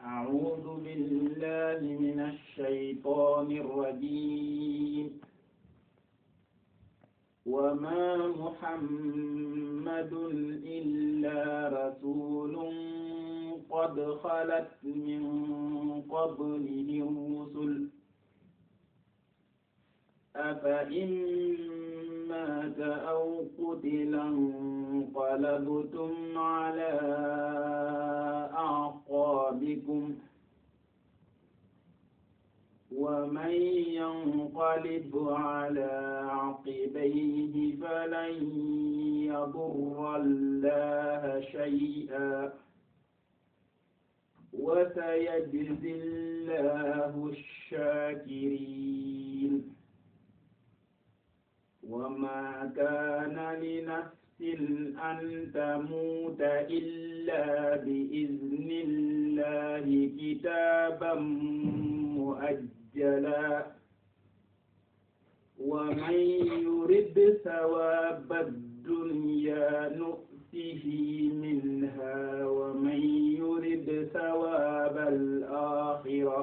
أعوذ بالله من الشيطان الرجيم وما محمد إلا رسول قد خلت من قبله الرسل أفإن مات أو قتل انقلبتم على أعقابكم ومن ينقلب على عقبيه فلن يضر الله شيئا وسيجزي الله الشاكرين وما كان لنفس أن تموت إلا بإذن الله كتابا مؤجلا ومن يرد ثواب الدنيا نؤته منها ومن يرد ثواب الآخرة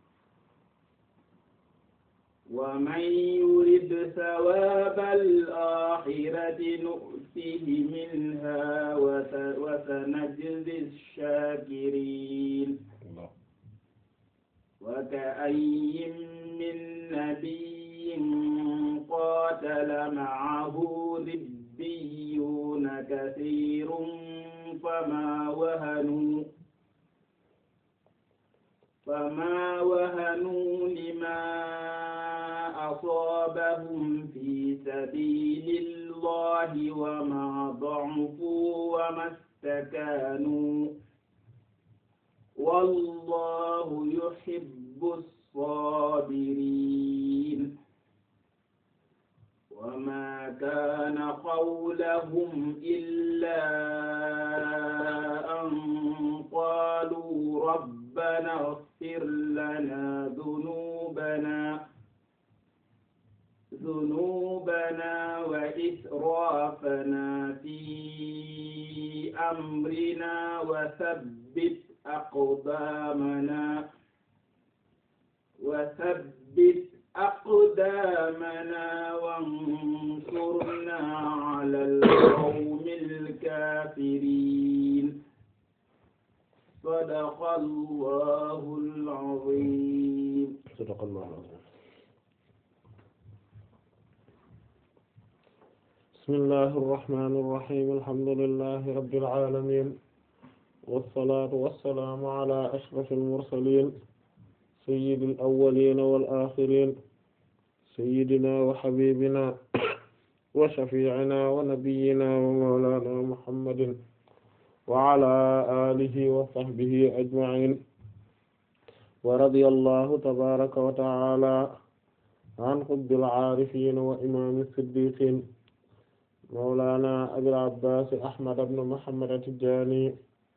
ومن يرد ثواب الآخرة نؤته منها وسنجزي الشاكرين وكأي من نبي قاتل معه ربيون كثير فما وهنوا فما وهنوا لما أصابهم في سبيل الله وما ضعفوا وما استكانوا والله يحب الصابرين وما كان قولهم إلا أن قالوا ربنا اغفر لنا ذنوبنا ذنوبنا وإسرافنا في أمرنا وثبت أقدامنا وثبت أقدامنا وانصرنا على القوم الكافرين صدق الله العظيم صدق الله العظيم بسم الله الرحمن الرحيم الحمد لله رب العالمين والصلاة والسلام على أشرف المرسلين سيد الأولين والآخرين سيدنا وحبيبنا وشفيعنا ونبينا ومولانا محمد وعلى آله وصحبه أجمعين ورضي الله تبارك وتعالى عن قطب العارفين وإمام الصديقين مولانا أبي العباس أحمد بن محمد التجاني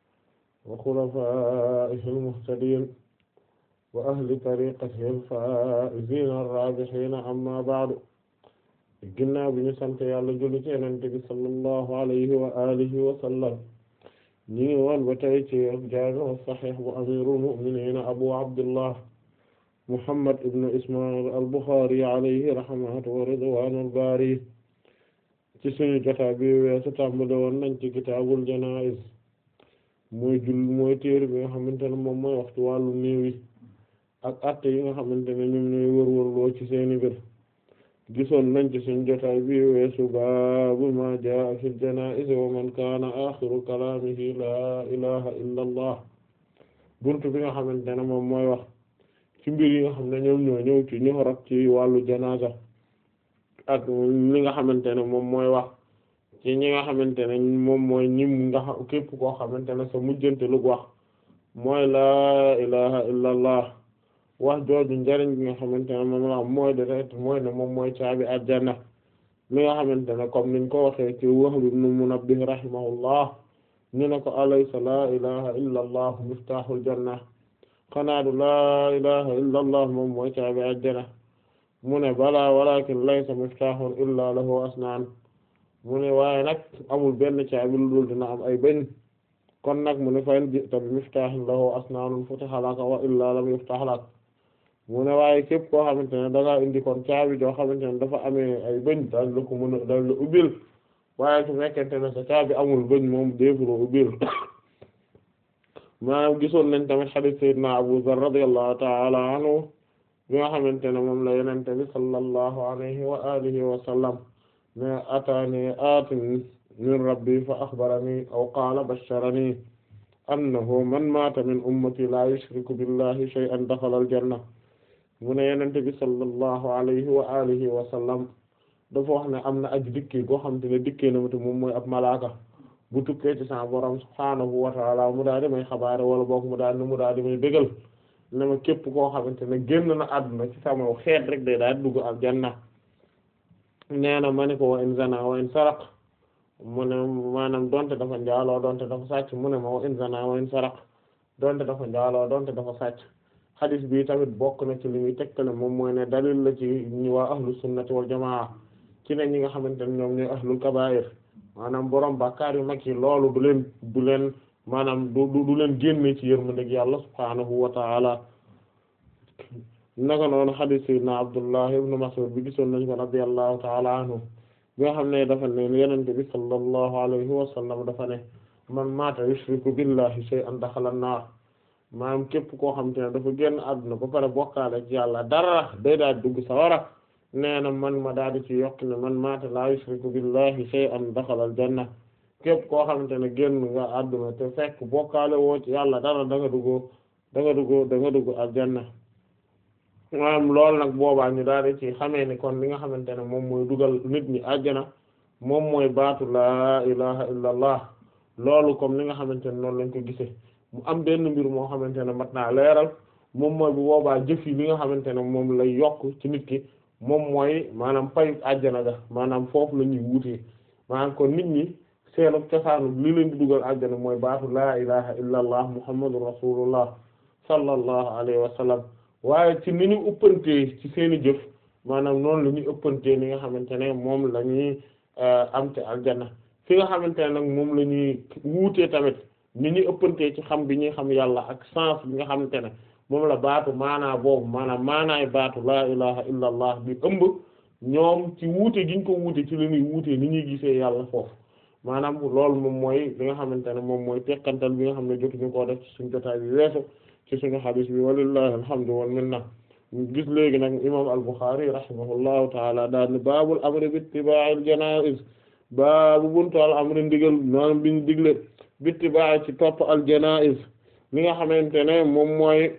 وخلفائه المهتدين وأهل طريقته الفائزين الرابحين أما بعد ginnaaw bi ñu sant Yàlla julli ci Yonent bi sallallahu alayhi wa alihi wa sallam ñu ngi woon ba tey ci Jaami' as-Sahih bu amirul mu'minin Abu Abdullah Muhammad ibn Isma'il al-Bukhari alayhi rahmatu wa ridwanul bari ci suñu jotaa bi weesu tàmbale woon nañ ci kitaabul janaa'iz mooy jull mooy téere bi nga xamante ne moom mooy waxtu wàllu néew yi ak atte yi nga xamante ne ñoom ñooy wërwërloo ci seeni mbir gisoon nañ ci suñu jotaay bi weesu baabu ma jaa fil janaa'iz wa man kaana aaxiru kalaamihi laa ilaha illa allah buntu bi nga xamante ne moom mooy wax ci mbir yi nga xam ne ñoom ñoo ñëw ci ñu rot ci wàllu janaasa ak li nga xamante ne moom mooy wax ci ñi nga xamante ne moom mooy ñim nga xam képp koo xamante ne sa mujjante lu wax mooy laa ilaha illa allah wax jooju njariñ bi nga xamante ne moom la am mooy de mooy ne moom mooy caabi àjjana li nga xamante ne comme niñ ko waxee ci Wahb ibn Munabbih rahimahullah ñu ne ko alaysa laa ilaha illa allah miftahul janna xanaa du laa ilaha illa allah moom mooy caabi àjjana mu ne balaa walakin laysa miftahun illa lahu asnaan mu ne waaye nag amul benn caabi lu dul dina am ay bañ kon nag mu ne fa in ji'ta bi miftaahin lahu asnaanun futiha laka wa illaa lam yuftah lak mu ne waaye képp koo xamante ne da ngaa indi kon caabi joo xamante ne dafa amee ay bëñ daal la ko mën a daal la ubbil waaye su fekkente ne sa caabi amul bëñ moom déefuloo ubbil maanaam gisoon nañ tamit hadith sayyidina Abu Dharr radiyallahu ta'ala anhu bi nga xamante ne moom la yenente bi sallallahu alayhi wa alihi wa sallam ne ataani aatin min rabbi fa akhbarani aw qaala basharani annahu man maata min ummati la yushriku billahi shay'an dakhala al-janna mu ne yenente bi sallallahu alayhi wa alihi wa sallam dafa wax ne am na aji dikkee goo xamante ne dikkee na ma te moom mooy ab malaaka bu tukkee ci sa borom subhaanahu wa ta'ala mu daal di may xabaare wala boog mu daal mu daal di may bégal ne ma képp koo xamante ne génn na àdduna ci sama xeet rek day daal di dugg aljanna nee na ma ne ko wa in zana wa in saraq mu ne maanaam donte dafa njaaloo donte dafa sàcc mu ne ma wa in zana wa in saraq donte dafa njaaloo donte dafa sàcc xadis bi tamit bokk na ci li muy tegtale moom mooy ne dalil la ci ñi waa ahlu sunnati wal jamaa ci ne ñi nga xamante ne ñoom ñooy ahlul kabaa'ir maanaam borom bàkkaar yu mag yi loolu du leen du leen maanaam du du leen génne ci yërmandeeg yàlla subhaanahu wa ta'ala naka noonu hadith sayyidina Abdullah ibn Mas'ud bi gisoon nañ ko radiyallahu ta'ala anhu bi nga xam ne dafa ne Yonent bi sallallahu alayhi wa sallam dafa ne man maata yushriku billahi shay'an dakhala an-nar maanaam képp koo xam te ne dafa génn àdduna ba pare bokkaale ci yàlla dara day daal dugg sawara nee na man ma daal di ci yokk ne man maata la yushriku billahi shay'an dakhala al-janna képp koo xamante ne génn nga àdduna te fekk bokkaale woo ci yàlla dara da nga dugg da nga dugg da nga dugg aljanna maanaam loolu nag boobaa ñu daal di ci xamee ni kon li nga xamante ne moom mooy dugal nit ñi àjjana moom mooy baatu laa ilaha illa allah loolu comme li nga xamante ne noonu lañ ko gisee mu am benn mbir moo xamante ne mat naa leeral moom mooy bu boobaa jëf yi li nga xamante ne moom lay yokk ci nit ki moom mooy maanaam payu àjjana ga maanaam foofu la ñuy wuutee maanaam kon nit ñi seenu cosaanu li leen di dugal àjjana mooy baatu laa ilaha illa allah muhammadur rasulullah sallallahu alayhi wa sallam waaye ci ni ñu ëppantee ci seeni jëf maanaam noonu la ñuy ëppantee ni nga xamante ne moom la ñuy am te aljanna fi nga xamante ne nag moom la ñuy wuutee tamit ni ñuy ëppantee ci xam bi ñuy xam yàlla ak sens bi nga xamante ne moom la baatu maanaa boobu maanaam maanaay baatu laa ilaha illa allah bi ëmb ñoom ci wuute gi ñu ko wuute ci la ñuy wuutee ni ñuy gisee yàlla foofu maanaam loolu moom mooy li nga xamante ne moom mooy tekkantal bi nga xam ne jotuñu koo def ci suñu jotaay bi weesu ci suñu xadis bi walillahi alhamdu wal minna gis léegi nag imam al-Bukhari rahimahullahu taala daal ni baabul amri bi ittiba'il janaiz baabu buntu al amri ndigal maanaam biñu digle bi ittiba' ci topp al janaiz li nga xamante ne moom mooy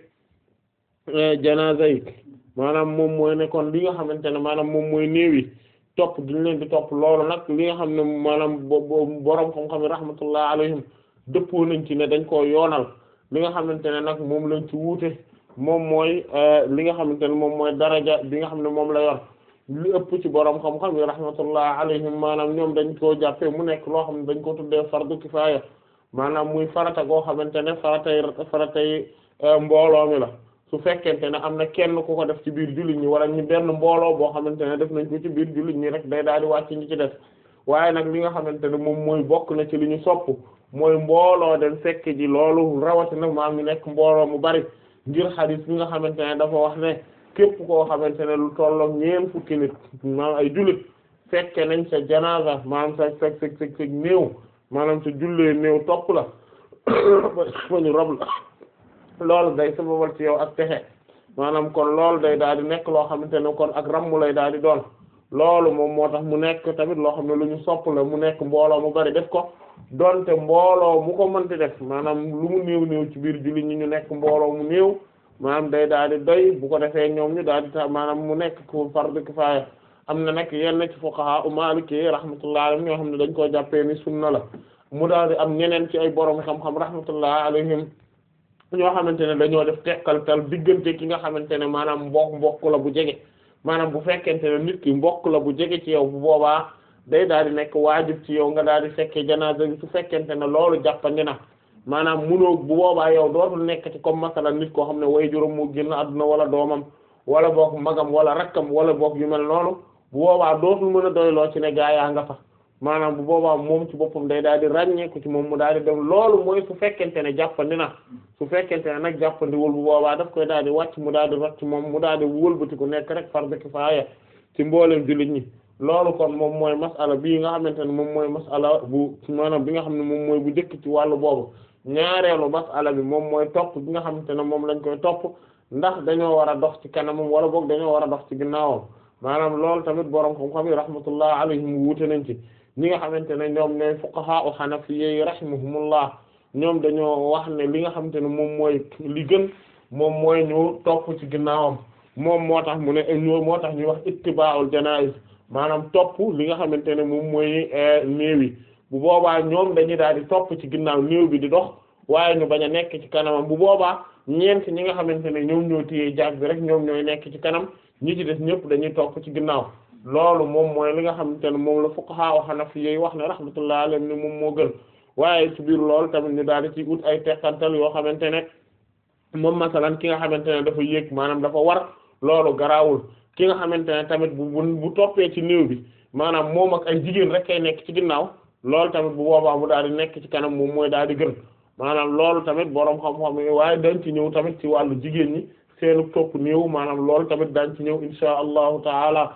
janaza yi maanaam moom mooy ne kon li nga xamante ne maanaam moom mooy néew yi topp giñ leen di topp loolu nag li nga xam ne maanaam boroom xam-xam yi rahmatullah alayhim dëppoo nañ ci ne dañ koo yoonal li nga xamante ne nag moom lañ ci wuute moom mooy li nga xamante ne moom mooy daraja bi nga xam ne moom la yor li ëpp ci boroom xam-xam yi rahmatullah alayhim maanaam ñoom dañ koo jàppee mu nekk loo xam ne dañ ko tuddee fardu kifaaya maanaam muy farata goo xamante ne faratay faratay mbooloo mi la su fekkente ne am na kenn ku ko def ci biir jullit ñi wala ñu benn mbooloo boo xamante ne def nañ ko ci biir jullit ñi rek day daal di wàcc ñi ci def waaye nag li nga xamante ne moom mooy bokk na ci li ñu sopp mooy mbooloo dem fekk ji loolu rawatina maam ñu nekk mbooloo mu bari ngir xadis bi nga xamante ne dafa wax ne képp koo xamante ne lu tollook ñeen fukki nit maanaam ay jullit fekke nañ sa janaza maanaam sa sa sa sa sa néew maanaam sa jullee néew topp la ba ñu rob la loolu day sababal ci yow ak texe maanaam kon loolu day daal di nekk loo xamante ne kon ak rammu lay daal di doon loolu moom moo tax mu nekk tamit loo xam ne lu ñu sopp la mu nekk mbooloo mu bari def ko donte mbooloo mu ko mënti def maanaam lu mu néew néew ci biir julli ñi ñu nekk mbooloo mu néew maanaam day daal di doy bu ko defee ñoom ñu daal di ta maanaam mu nekk ko fardu kifaaya am na nag yenn ci fuqaha u maliki rahmatullah alayhim ñoo xam ne dañ koo jàppee ni sunna la mu daal di am ñeneen ci ay borom xam-xam rahmatullah alayhim ñoo xamante ne dañoo def tekkaltal diggante ki nga xamante ne maanaam mbokk mbokk la bu jege maanaam bu fekkente ne nit ki mbokk la bu jege ci yow bu boobaa day daal di nekk waajib ci yow nga daal di fekkee janaasa bi su fekkente ne loolu jàppandi na maanaam munoo bu boobaa yow dootul nekk ci comme masalan nit koo xam ne way juróom moo génn àdduna wala doomam wala boog magam wala rakkam wala boog yu mel noonu bu boobaa dootul mën a doyloo ci ne gaa yaa nga fa maanaam bu boobaa moom ci boppam day daal di ràññeeku ci moom mu daal di dem loolu mooy su fekkente ne jàppandi na su fekkente ne nag jàppandiwul bu boobaa daf koy daal di wàcc mu daal di rot ci moom mu daal di wëlbati ku nekk rek fardu kifaaya ci mboolem jullit ñi loolu kon moom mooy masala bii nga xamante ne moom mooy masala bu maanaam bi nga xam ne moom mooy bu njëkk ci wàllu boobu ñaareelu masala bi moom mooy topp bi nga xamante ne moom lañ koy topp ndax dañoo war a dox ci kanamam wala boog dañoo war a dox ci ginnaawam maanaam loolu tamit borom xam-xam yi rahmatullah alayhim wuute nañ ci ñi nga xamante ne ñoom ñooy fuqaha u hanafiyyi rahimahumullah ñoom dañoo wax ne li nga xamante ne moom mooy li gën moom mooy ñu topp ci ginnaawam moom moo tax mu ne ñoo moo tax ñuy wax ittiba'ul janaiz maanaam topp li nga xamante ne moom mooy néew yi bu boobaa ñoom dañuy daal di topp ci ginnaaw néew bi di dox waaye ñu bañ a nekk ci kanamam bu boobaa ñeent ñi nga xamante ne ñoom ñoo téye jaag bi rek ñoom ñooy nekk ci kanam ñi ci des ñëpp dañuy topp ci ginnaaw loolu moom mooy li nga xamante ne moom la fuqaha wa hanafi yi wax ne rahmatullah alayhim ne moom moo gën waaye ci biir loolu tamit ñu daal di ci ut ay teqantal yoo xamante ne moom masalan ki nga xamante ne dafa yéeg maanaam dafa war loolu garaawul ki nga xamante ne tamit bu bu bu toppee ci néew bi maanaam moom ak ay jigéen rek kay nekk ci ginnaaw loolu tamit bu boobaa mu daal di nekk ci kanam moom mooy daal di gën maanaam loolu tamit boroom xam-xam yi waaye dañ ci ñëw tamit ci wàllu jigéen ñi seenu topp néew maanaam loolu tamit dañ ci ñëw insha allahu taala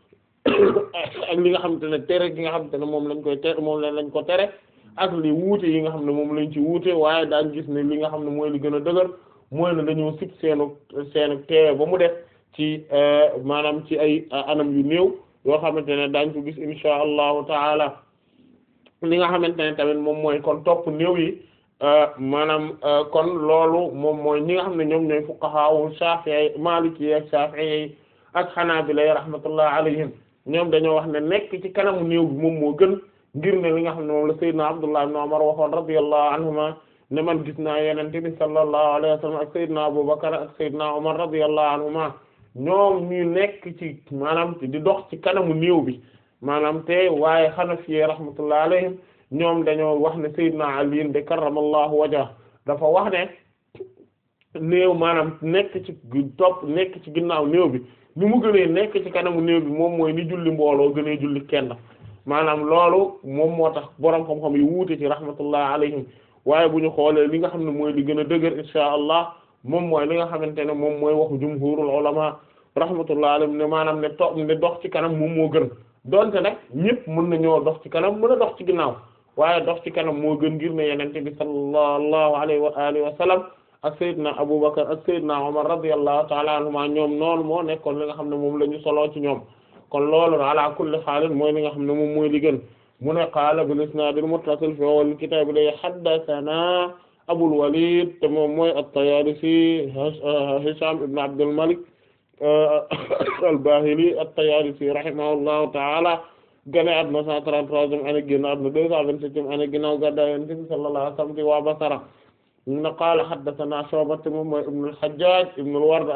ak li nga xamante ne tere gi nga xamante ne moom lañ koy tere moom lañ ko tere ak li wuute yi nga xam ne moom lañ ci wuute waaye daañ gis ne li nga xam ne mooy li gën a dëgër mooy ne dañoo sib seenu seenu teewe ba mu def ci maanaam ci ay anam yu néew yoo xamante ne daañ ko gis insha allahu taala li nga xamante ne tamit moom mooy kon topp néew yi maanaam kon loolu moom mooy ñi nga xam ne ñoom ñooy fuqaha Shafi'i Maliki ak Shafi'i ak Hanabila rahmatullah alayhim ñoom dañoo wax ne nekk ci kanamu néew bi moom moo gën ngir ne li nga xam ne moom la Seydina Abdullah ibn Umar waxoon radiyallahu anhuma ne man gis naa Yonent bi sallallahu alayhi wa sallam ak Seydina Abu Bakar ak Seydina Umar radiyallahu anhuma ñoom ñu nekk ci maanaam di dox ci kanamu néew bi maanaam te waaye Hanafi rahmatullah alayhim ñoom dañoo wax ne Seydina Ali de karramallahu wajha dafa wax ne néew maanaam nekk ci topp nekk ci ginnaaw néew bi ni mu gënee nekk ci kanamu néew bi moom mooy ni julli mbooloo gënee julli kenn maanaam loolu moom moo tax boroom xam-xam yi wuute ci rahmatullah alayhim waaye bu ñu xoolee li nga xam ne mooy li gën a dëgër insha allah moom mooy li nga xamante ne moom mooy waxu jumhurul ulama rahmatullah alayhim ne maanaam ne to ne dox ci kanam moom moo gën donte nag ñëpp mën nañoo dox ci kanam mën a dox ci ginnaaw waaye dox ci kanam moo gën ngir ne yenente bi sallallahu alayhi wa alihi wa sallam ak Seydina Abubakar ak Seydina Umar radiyallahu ta'ala anhuma ñoom noonu moo nekkoon li nga xam ne moom la ñu soloo ci ñoom kon loolu ala kulli xaalin mooy li nga xam ne moom mooy li gën mu ne qaala bil isnaad al muttasil fi awwal kitaab li haddathana Abul Walid te moom mooy at-Tayaalisi Hisham ibn Abdul Malik al-Bahili at-Tayaalisi rahimahullahu ta'ala gane àdduna 133e année génn àdduna 227e année ginnaaw gàddaay Yonent bi sallallahu alayhi wa sallam waa Basra na qaala haddathana Shu'ba moom mooy ibn al-Hajjaj ibn al-Ward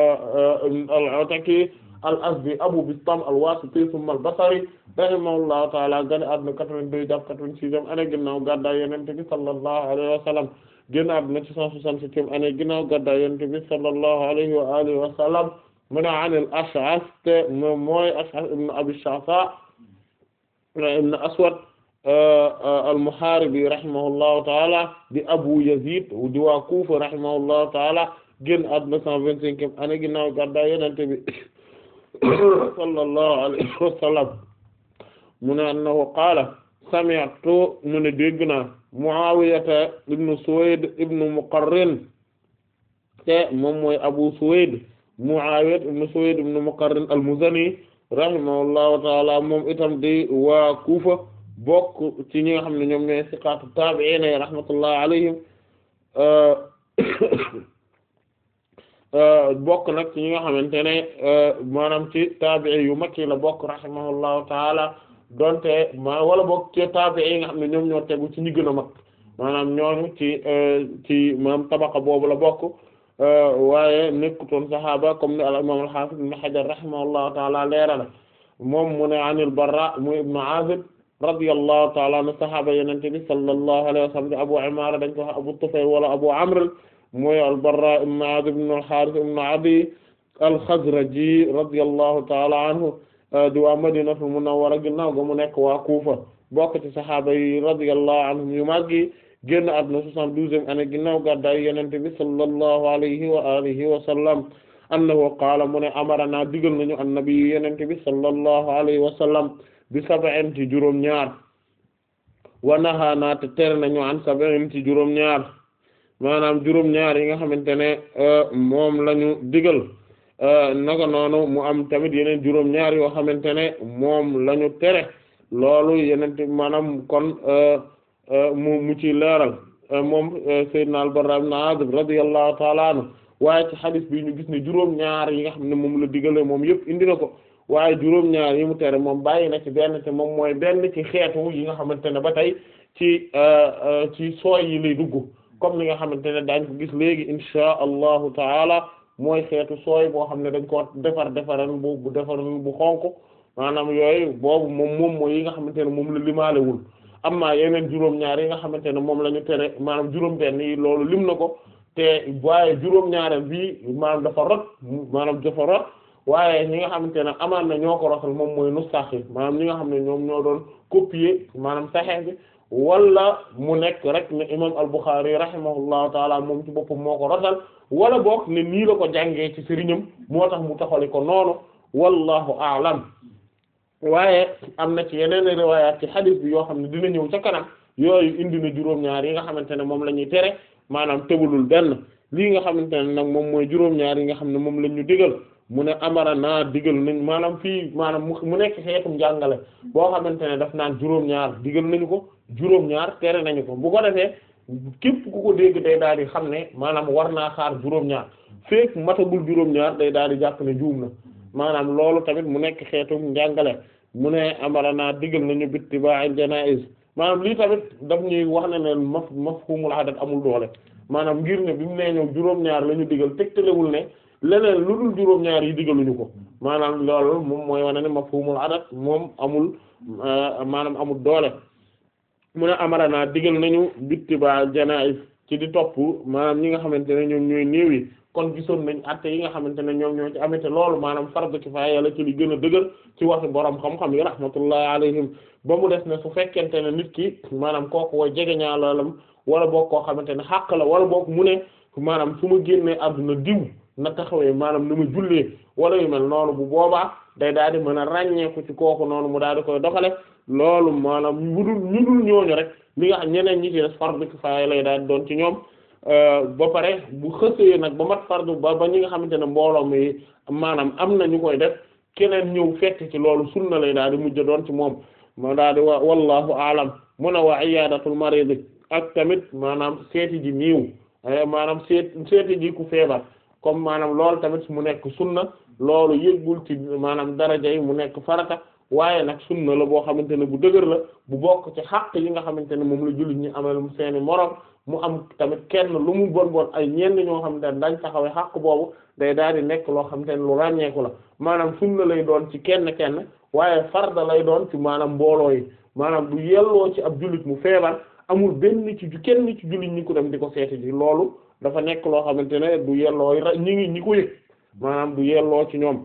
al-Ataki al-Azdi Abu Bistam al-Wasiti thumma al-Basri rahimahullahu ta'ala gane àdduna 82 jàpp 86e année ginnaaw gàddaay Yonent bi sallallahu alayhi wa sallam génn àdduna 167e année ginnaaw gàddaay Yonent bi sallallahu alayhi wa alihi wa sallam mu ne an al-Ash'ath moom mooy Ash'ath ibn Abi Sha'tha ibn Aswad al-Muharibi rahimahullahu ta'ala di Abu Yazid di waa Kufa rahimahullahu ta'ala génn àdduna cent vingt-cinquième année ginnaaw gàddaay Yonent bi sallallahu alayhi wa sallam mu ne annahu qaala sami'tu mu ne dégg naa Muawiyata ibn Suwayd ibn Muqarrin te moom mooy Abu Suwayd Muawiyata ibn Suwayd ibn Muqarrin al-Muzani rahimahullahu taala moom itam di waa Kufa bokk ci ñi nga xam ne ñoom ñooy siqaatu taabi'iin rahmatullahi alayhim bokk nag ci ñi nga xamante ne maanaam ci taabi'i yu mag yi la bokk rahimahullahu taala donte ma wala bokk ci taabi'i yi nga xam ne ñoom ñoo tegu ci ñi gën a mag maanaam ñooñu ci ci maanaam tabaqa boobu la bokk waaye nekkutoon saxaaba comme ni al imam al-Hafiz ibn Hajar rahimahullahu taala leerala moom mu ne anil Barra muy ibnu Azib radiyallahu taala anhu saxaaba Yonent bi sallallahu alayhi wa sallam Abu Imara dañ ko wax Abu Tufayl wala Abu Amr mooy al-Barra ibn Azib ibn al-Harith ibn Adi al-Khazraji radiyallahu taala anhu di waa Madinatul Munawwara ginnaaw ga mu nekk waa Kufa bokk ci sahaaba yi radiyallahu anhum yu màggi génn àdduna soixante-douzième année ginnaaw gàddaay yonent bi sallallahu alayhi wa alihi wa sallam annahu qaala mu ne amarana digal nañu annabi yu yonent bi sallallahu alayhi wa sallam bi sab'in ci juróom ñaar wa nahaana te tere nañu an sab'in ci juróom ñaar maanaam juróom ñaar yi nga xamante ne moom lañu digal naka noonu mu am tamit yeneen juróom ñaar yoo xamante ne moom lañu tere loolu yeneen maanaam kon mu mu ci leeral moom Seydina al-Barra ibn Azib radiyallahu ta'ala anhu waaye ci hadith bi ñu gis ne juróom ñaar yi nga xam ne moom la digale moom yëpp indi na ko waaye juróom ñaar yi mu tere moom bàyyi na ci benn te moom mooy benn ci xeetu yi nga xamante ne ba tey ci ci sooy yi lay dugg comme li nga xamante ne daañ ko gis léegi insha allahu taala mooy xeetu sooy boo xam ne dañ ko defar defaran bu bu defaran bu xonk maanaam yooyu boobu moom moom mooy yi nga xamante ne moom la limaalewul amma yeneen juróom-ñaar yi nga xamante ne moom la ñu tere maanaam juróom-benn yi loolu lim na ko te waaye juróom-ñaareel bi maanaam dafa rot maanaam dafa rot waaye ñi nga xamante ne amaan na ñoo ko rotal moom mooy nustax yi maanaam ñi nga xam ne ñoom ñoo doon copier maanaam saxeex bi wala mu nekk rek ne imam al-Bukhari rahimahullahu taala moom ci boppam moo ko rotal wala boog ne nii la ko jàngee ci sëriñam moo tax mu taxali ko noonu wallahu a'lam waaye am na ci yeneen riwaayaat ci hadith bi yoo xam ne dina ñëw ca kanam yooyu indi na juróom-ñaar yi nga xamante ne moom la ñuy tere maanaam tëbalul benn lii nga xamante ne nag moom mooy juróom-ñaar yi nga xam ne moom la ñu digal mu ne amara naa digal nañ maanaam fii maanaam mu nekk xeetum njàngale boo xamante ne daf naan juróom-ñaar digal nañu ko juróom-ñaar tere nañu ko bu ko defee képp ku ko dégg day daal di xam ne maanaam war naa xaar juróom-ñaar fekk matagul juróom-ñaar day daal di jàpp ne juum na maanaam loolu tamit mu nekk xeetum njàngale mu ne amara naa digal nañu bittiba'il janaiz maanaam lii tamit daf ñuy wax ne ne maf mafhumul adat amul doole maanaam ngir ne bi mu nee ñëw juróom-ñaar la ñu digal tegtalewul ne leneen lu dul juróom-ñaar yi digaluñu ko maanaam loolu moom mooy wane ne mafhumul adat moom amul maanaam amul doole mu ne amara naa digal nañu bittiba janaiz ci di topp maanaam ñi nga xamante ne ñoom ñooy néew yi kon gisoon nañ atte yi nga xamante ne ñoom ñoo ci amete loolu maanaam fardu kifaaya la ci li gën a dëgër ci waxi borom xam-xam yi rahmatullahi alayhim ba mu des ne su fekkente ne nit ki maanaam kooku way jegeñaalalam wala boog koo xamante ne xàq la wala boog mu ne maanaam su ma génnee àdduna diw na taxawee maanaam na ma jullee wala yu mel noonu bu boobaa day daal di mën a ràññeeku ci kooku noonu mu daal di koy doxale loolu maanaam ñu dul ñu dul ñooñu rek li nga xam ñeneen ñi ci des fardu kifaaya lay daal di doon ci ñoom ba pare bu xësee nag ba mat fardu ba ba ñi nga xamante ne mbooloo mi maanaam am na ñu koy def keneen ñëw fekk ci loolu sunna lay daal di mujj doon ci moom moo daal di wa wallahu aalam mun a wa iyadatul marid ak tamit maanaam seeti ji niiw maanaam seet seeti ji ku feebar comme maanaam loolu tamit mu nekk sunna loolu yëggul ci maanaam daraja yi mu nekk farata waaye nag sunna la boo xamante ne bu dëgër la bu bokk ci xàq yi nga xamante ne moom la jullit ñi amal seeni moroom mu am tamit kenn lu mu bon bon ay ñenn ñoo xamante ne dañ taxawee xàq boobu day daal di nekk loo xamante ne lu ràññeeku la maanaam sunna lay doon ci kenn kenn waaye farda lay doon ci maanaam mbooloo yi maanaam du yelloo ci ab jullit mu feebar amul benn ci kenn ci jullit ñi ko dem di ko seeti ji loolu dafa nekk loo xamante ne du yelloo ñi ngi ñi ko yëg maanaam du yelloo ci ñoom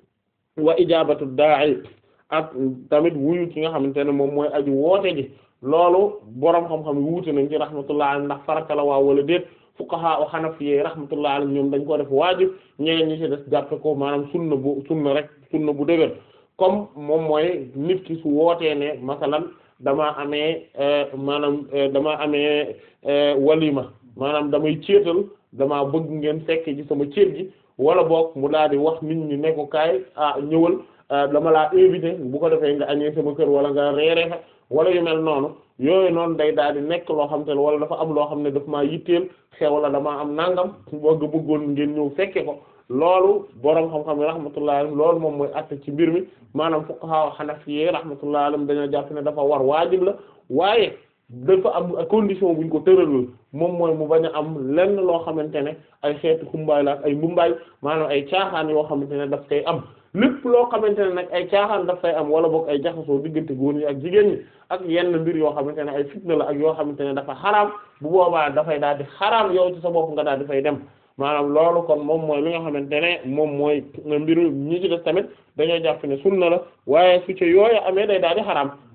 wa ijabatu da'i ak tamit wuyu ci nga xamante ne moom mooy aju woote ji loolu boroom xam-xam yi wuute nañ ci rahmatullah alayhi ndax farata la waa wala déet fuqaha o xanafiyee rahmatullah alayhi ñoom dañ ko def waajib ñeneen ñi ci des jàppe ko maanaam sunna bu sunna rek sunna bu dëgër comme moom mooy nit ki su wootee ne masalan damaa amee maanaam damaa amee walima maanaam damay céetal damaa bëgg ngeen fekk ci sama céet gi wala boog mu daal di wax nit ñi ne ko kaay ah ñëwal dama laa invité bu ko defee nga añee sama kër wala nga reere fa wala yu mel noonu yooyu noonu day daal di nekk loo xam te ne wala dafa am loo xam ne daf maa yitteel xew la damaa am nangam bëgg bëggoon ngeen ñëw fekke ko loolu boroom xam-xam yi rahmatullahi alayhim loolu moom mooy àtte ci mbir mi maanaam fuqaha hanafiyye rahmatullahi alayhim dañoo jàpp ne dafa war waajib la waaye dafa am condition buñ ko tëralal moom mooy mu bañ a am lenn loo xamante ne ay xeetu xumbaay la ak ay mbumbaay maanaam ay caaxaan yoo xamante ne daf koy am lépp loo xamante ne nag ay caaxaan daf fay am wala boog ay jaxasoo diggante góor ñi ak jigéen ñi ak yenn mbir yoo xamante ne ay fitna la ak yoo xamante ne dafa xaraam bu boobaa dafay daal di xaraam yow ci sa bopp nga daal di fay dem maanaam loolu kon moom mooy li nga xamante ne moom mooy mbiru ñi ci des tamit dañoo jàpp ne sunna la waaye su ci yooyu amee day daal di xaraam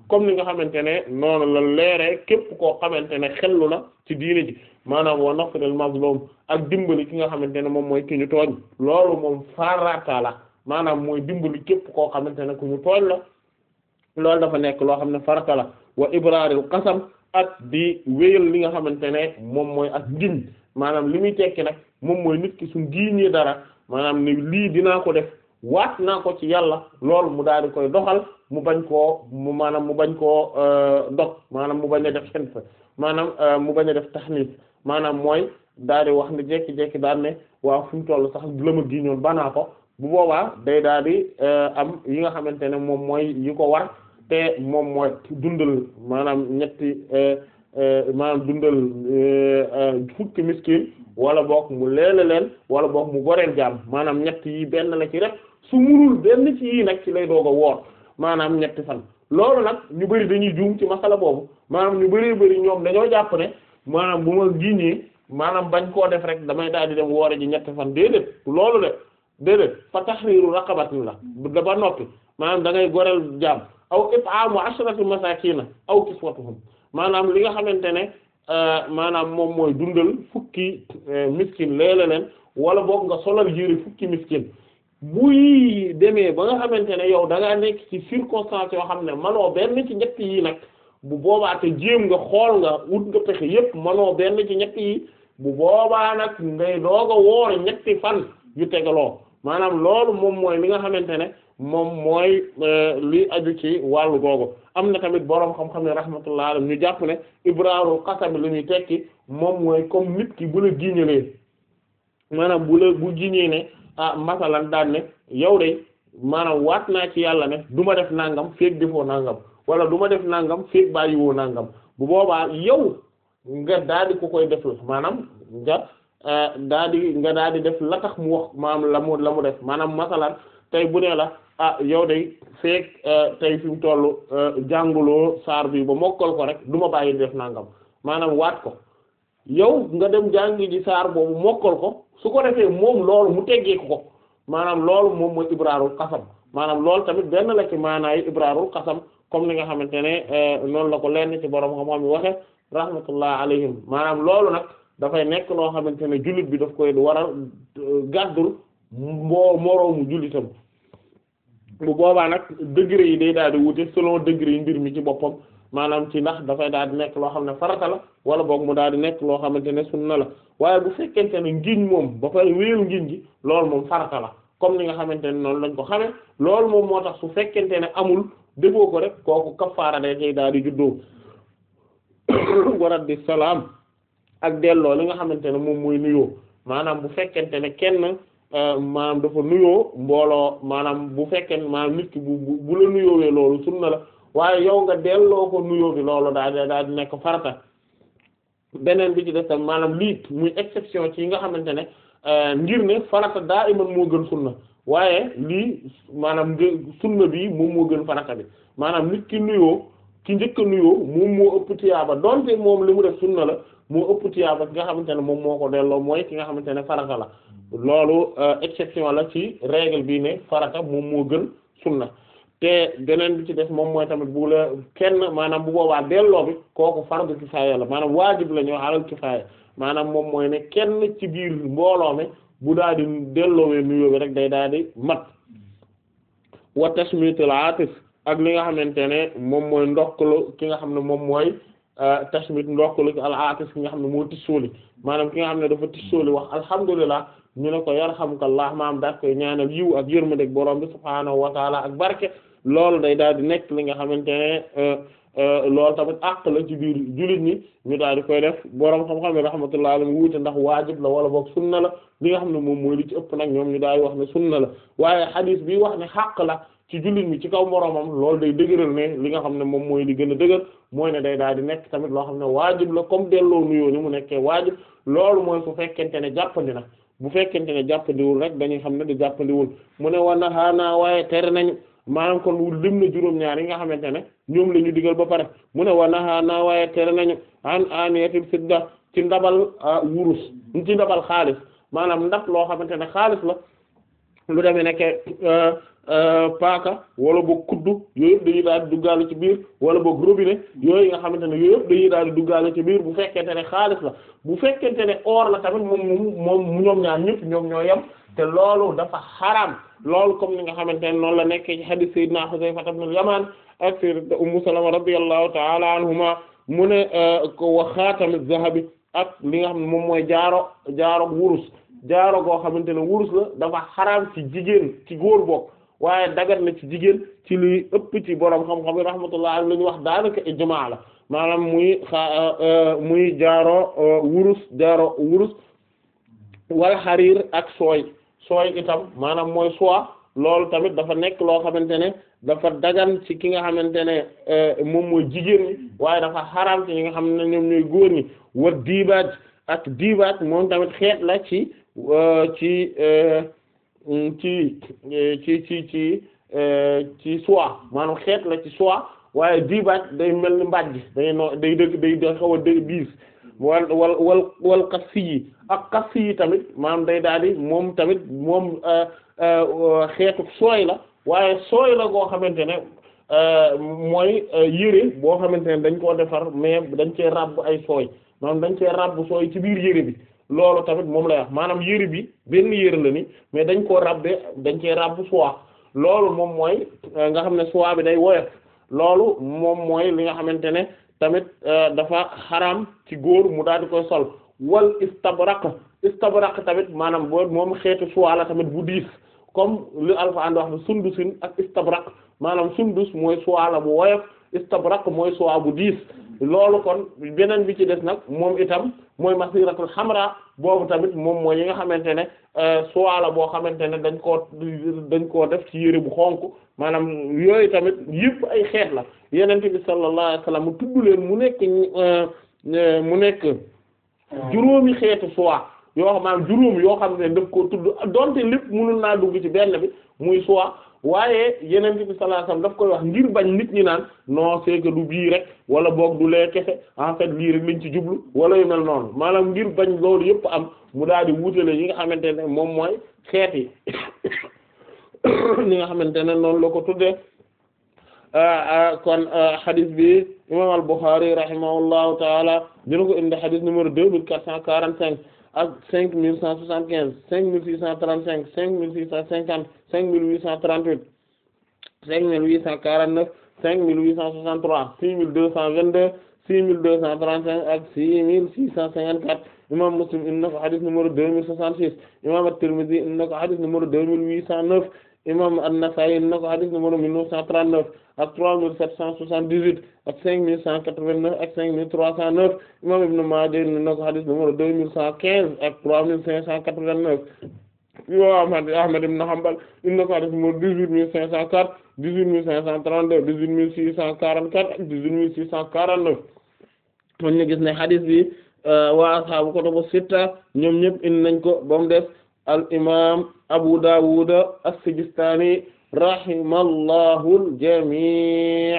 comme ni nga xamante ne noonu la leeree képp koo xamante ne xellu na ci diine ji maanaam wa nasril mazlum ak dimbali ki nga xamante ne moom mooy ki ñu tooñ loolu moom farata la maanaam mooy dimbali képp koo xamante ne ku ñu tooñ la loolu dafa nekk loo xam ne farata la wa ibraril qasam ak di wéyal li nga xamante ne moom mooy ak ngiñ maanaam li muy tekki nag moom mooy nit ki suñ giiñee dara maanaam ni lii dinaa ko def waat naa ko ci yàlla loolu mu daal di koy doxal mu bañ koo mu maanaam mu bañ koo dog maanaam mu bañ a def xen maanaam mu bañ a def taxniis maanaam mooy daal di wax ne jekki-jekki daal ne waaw fu mu toll sax la ma giiñoon banaa ko bu boobaa day daal di am yi nga xamante ne moom mooy yi ko war te moom mooy dundal maanaam ñetti maanaam dundal fukki miskin wala boog mu leele leen wala boog mu goreel jaam maanaam ñett yi benn la ci rek su munul benn ci yii nag ci lay doog a woor maanaam ñetti fan loolu nag ñu bari dañuy juum ci masala boobu maanaam ñu bari bari ñoom dañoo jàpp ne maanaam bu ma giñee maanaam bañ koo def rek damay daal di dem woore ji ñetti fan déedéet loolu de déedéet fa tahriru raqabatin la da ba noppi maanaam da ngay goreel jaam aw it'amu ashrati masakina aw kiswatuhum maanaam li nga xamante ne maanaam moom mooy dundal fukki miskin leele leen wala boog nga solal yére fukki miskin buy demee ba nga xamante ne yow da ngaa nekk ci circonstance yoo xam ne manoo benn ci ñett yi nag bu boobaa te jéem nga xool nga ut nga pexe yépp manoo benn ci ñett yi bu boobaa nag ngay doog a woor ñetti fan yu tegaloo maanaam loolu moom mooy li nga xamante ne moom mooy li aju ci wàllu googu am na tamit boroom xam-xam ne rahmatullah alayhi ñu jàpp ne ibraarul qasam li ñuy tekki moom mooy comme nit ki bu la giñalee maanaam bu la bu giñee ne ah masalan daan ne yow de maanaam waat naa ci yàlla ne du ma def nangam feek defoo nangam wala du ma def nangam feek bàyyiwoo nangam bu boobaa yow nga daal di ko koy def la maanaam nga daal di nga daal di def la tax mu wax maanaam la mu la mu def maanaam masalan tey bu ne la ah yow de feek tey fi mu toll jànguloo saar bi ba mokkal ko rek du ma bàyyi def nangam maanaam waat ko yow nga dem jàngi ji saar boobu mokkal ko su ko defee moom loolu mu teggeeku ko maanaam loolu moom mooy ibraarul qasam maanaam loolu tamit benn la ci maanaayu ibraarul qasam comme ni nga xamante ne noonu la ko lenn ci borom xam-xam yi waxe rahmatullah alayhim maanaam loolu nag dafay nekk loo xamante ne jullit bi daf koy war a gàddul mboo moroomu jullitam bu boobaa nag degré yi day daal di wute selon degré yi mbir mi ci boppam maanaam ci ndax dafay daal di nekk loo xam ne farata la wala boog mu daal di nekk loo xamante ne sunna la waaye bu fekkente ne ngiñ moom ba pare wéeru ngiñ gi loolu moom farata la comme ni nga xamante ne noonu lañ ko xamee loolu moom moo tax su fekkente ne amul defoo ko rek kooku kafaara day koy daal di juddoo warat di salaam ak delloo li nga xamante ne moom mooy nuyoo maanaam bu fekkente ne kenn maanaam dafa nuyoo mbooloo maanaam bu fekkee maanaam nit ki bu bu la nuyoowee loolu sunna la waaye yow nga delloo ko nuyoo bi loolu daal di daal di nekk farata beneen bi ci des tam maanaam lii muy exception ci yi nga xamante ne ngir ne farata daa iman moo gën sunna waaye lii maanaam sunna bi moom moo gën farata bi maanaam nit ki nuyoo ki njëkk a nuyoo moom moo ëpp tiyaaba donte moom li mu def sunna la moo ëpp tiyaaba ki nga xamante ne moom moo ko delloo mooy ki nga xamante ne farata la loolu exception la ci règle bi ne farata moom moo gën sunna te beneen bi ci des moom mooy tamit bu la kenn maanaam bu boobaa delloo bi kooku fardu kifaaya la maanaam waajib la ñu alal kifaaya maanaam moom mooy ne kenn ci biir mbooloo mi bu daal di delloowee nuyoo bi rek day daal di mat wa tashmitul atif ak li nga xamante ne moom mooy ndokkalu ki nga xam ne moom mooy tashmit ndokkalu al atif ki nga xam ne moo tissooli maanaam ki nga xam ne dafa tissooli wax alhamdulillah ñu ne ko yarhamukallah maam daal koy ñaanal yiw ak yërmande borom bi subhaanahu wa taala ak barke loolu day daal di nekk li nga xamante ne loolu tamit àq la ci biir jullit ñi ñu daal di koy def borom xam-xam ne rahmatullahi alayhi wuute ndax waajib la wala boog sunna la li nga xam ne moom mooy li ci ëpp nag ñoom ñu daal di wax ne sunna la waaye xadiis bi wax ne xàq la ci jullit ñi ci kaw moromam loolu day dëgëral ne li nga xam ne moom mooy li gën a dëgër mooy ne day daal di nekk tamit loo xam ne waajib la comme delloo nuyoo ni mu nekkee waajib loolu mooy su fekkente ne jàppandi na bu fekkente ne jàppandiwul rek dañuy xam ne di jàppandiwul mu ne wa nahaana waaye tere nañu maanaam kon wul lim na juróom-ñaar yi nga xamante ne ñoom la ñu digal ba pare mu ne wa nahaana waaye tere nañu an aniyatil fidda ci ndabal wurus ci ndabal xaalis maanaam ndab loo xamante ne xaalis la lu demee nekk paaka wala boog kuddu yooyu yëpp dañuy daal di duggaale ci biir wala boog robinet yooyu nga xamante ne yooyu yëpp dañuy daal di duggaale ci biir bu fekkente ne xaalis la bu fekkente ne or la tamit moom moom moom ñoom ñaar ñëpp ñoom ñoo yem te loolu dafa xaraam loolu comme ni nga xamante ne noonu la nekkee ci hadith sayyidina Hudayfa ibn al-Yaman ak sayyidatu Ummu Salama radiyallahu ta'ala anhuma mu ne ko wa xaatami zahabi ak li nga xam ne moom mooy jaaro jaaro wurus jaaro goo xamante ne wurus la dafa xaraam ci jigéen ci góor bokk waaye dagat na ci jigéen ci li ëpp ci borom xam-xam yi rahmatullah la ñu wax daanaka ijmaa la maanaam muy xa muy jaaro wurus jaaro wurus wal xariir ak sooy sooy itam maanaam mooy soie loolu tamit dafa nekk loo xamante ne dafa dagan ci ki nga xamante ne moom mooy jigéen ñi waaye dafa xaraam ci ñi nga xam ne ñoom ñooy góor ñi wa diibaaj ak diibaaj moom tamit xeet la ci ci ci ci ci ci ci soie maanaam xeet la ci soie waaye diibaaj day mel ni mbàjj day no day dëgg day da xaw a dë diis wal wal wal wal kassi yi ak kassi yi tamit maanaam day daal di moom tamit moom xeetu sooy la waaye sooy la goo xamante ne mooy yére boo xamante ne dañ koo defar mais dañ cee ràbb ay sooy maanaam dañ cee ràbb sooy ci biir yére bi loolu tamit moom lay wax maanaam yére bi benn yére la ni mais dañ koo ràbbe dañ cee ràbb soie loolu moom mooy nga xam ne soie bi day woyof loolu moom mooy li nga xamante ne tamit dafa xaraam ci góor mu daal di koy sol wal istabraq istabraq tamit maanaam boo moom xeetu soie la tamit bu diis comme li Alxuraan wax ne sundusin ak istabraq maanaam sundus mooy soie la bu woyof istabraq mooy soie bu diis loolu kon beneen bi ci des nag moom itam mooy masiratul xamra boobu tamit moom mooy yi nga xamante ne soie la boo xamante ne dañ koo dañ koo def ci yére bu xonk maanaam yooyu tamit yëpp ay xeet la yenente bi sallallahu alayhi wasallam mu tudd leen mu nekk mu nekk juróomi xeetu soie yoo xam maanaam juróom yoo xam ne daf koo tudd donte lépp mënul naa dugg ci benn bi muy soie waaye yenente bi sallallahu alayhi wasallam daf koy wax ngir bañ nit ñi naan non c'est que du bii rek wala boog du lee kese en fait lii rek lañ ci jublu wala yu mel noonu maanaam ngir bañ loolu yëpp am mu daal di wutale yi nga xamante ne moom mooy xeet yi li nga xamante ne noonu la ko tuddee kon hadith bi imam al-Bukhari rahimahullahu taala dina ko indi hadith numéro deux mille quatre cent quarante cinq ak cinq mille cent soixante quinze cinq mille six cent trente cinq cinq mille six cent cinquante cinq mille huit cent trente huit cinq mille huit cent quarante neuf cinq mille huit cent soixante trois six mille deux cent vingt deux six mille deux cent trente cinq ak six mille six cent cinquante quatre imam Muslim indi na ko hadith numéro deux mille soixante six imam at-Tirmidhi indi na ko hadith numéro deux mille huit cent neuf imam an-Nasa'i indi na ko hadith numéro mille neuf cent trente neuf ak trois mille sept cent soixante dix huit ak cinq mille cent quatre vingt neuf ak cinq mille trois cent neuf imam Ibn Maaja indi na ko hadith numéro deux mille cent quinze ak trois mille cinq cent quatre vingt neuf imam Ahmad ibn Hanbal indi na ko hadith numéro dix-huit mille cinq cent quatre dix-huit mille cinq cent trente-deux dix-huit mille six cent quarante-quatre ak dix-huit mille six cent quarante-neuf kon ñu gis ne hadith bi waa ashaabu kutubu sitta ñoom ñëpp indi nañ ko ba mu def al imam Abu Dawud as-Sijistani rahimallahu al-jami'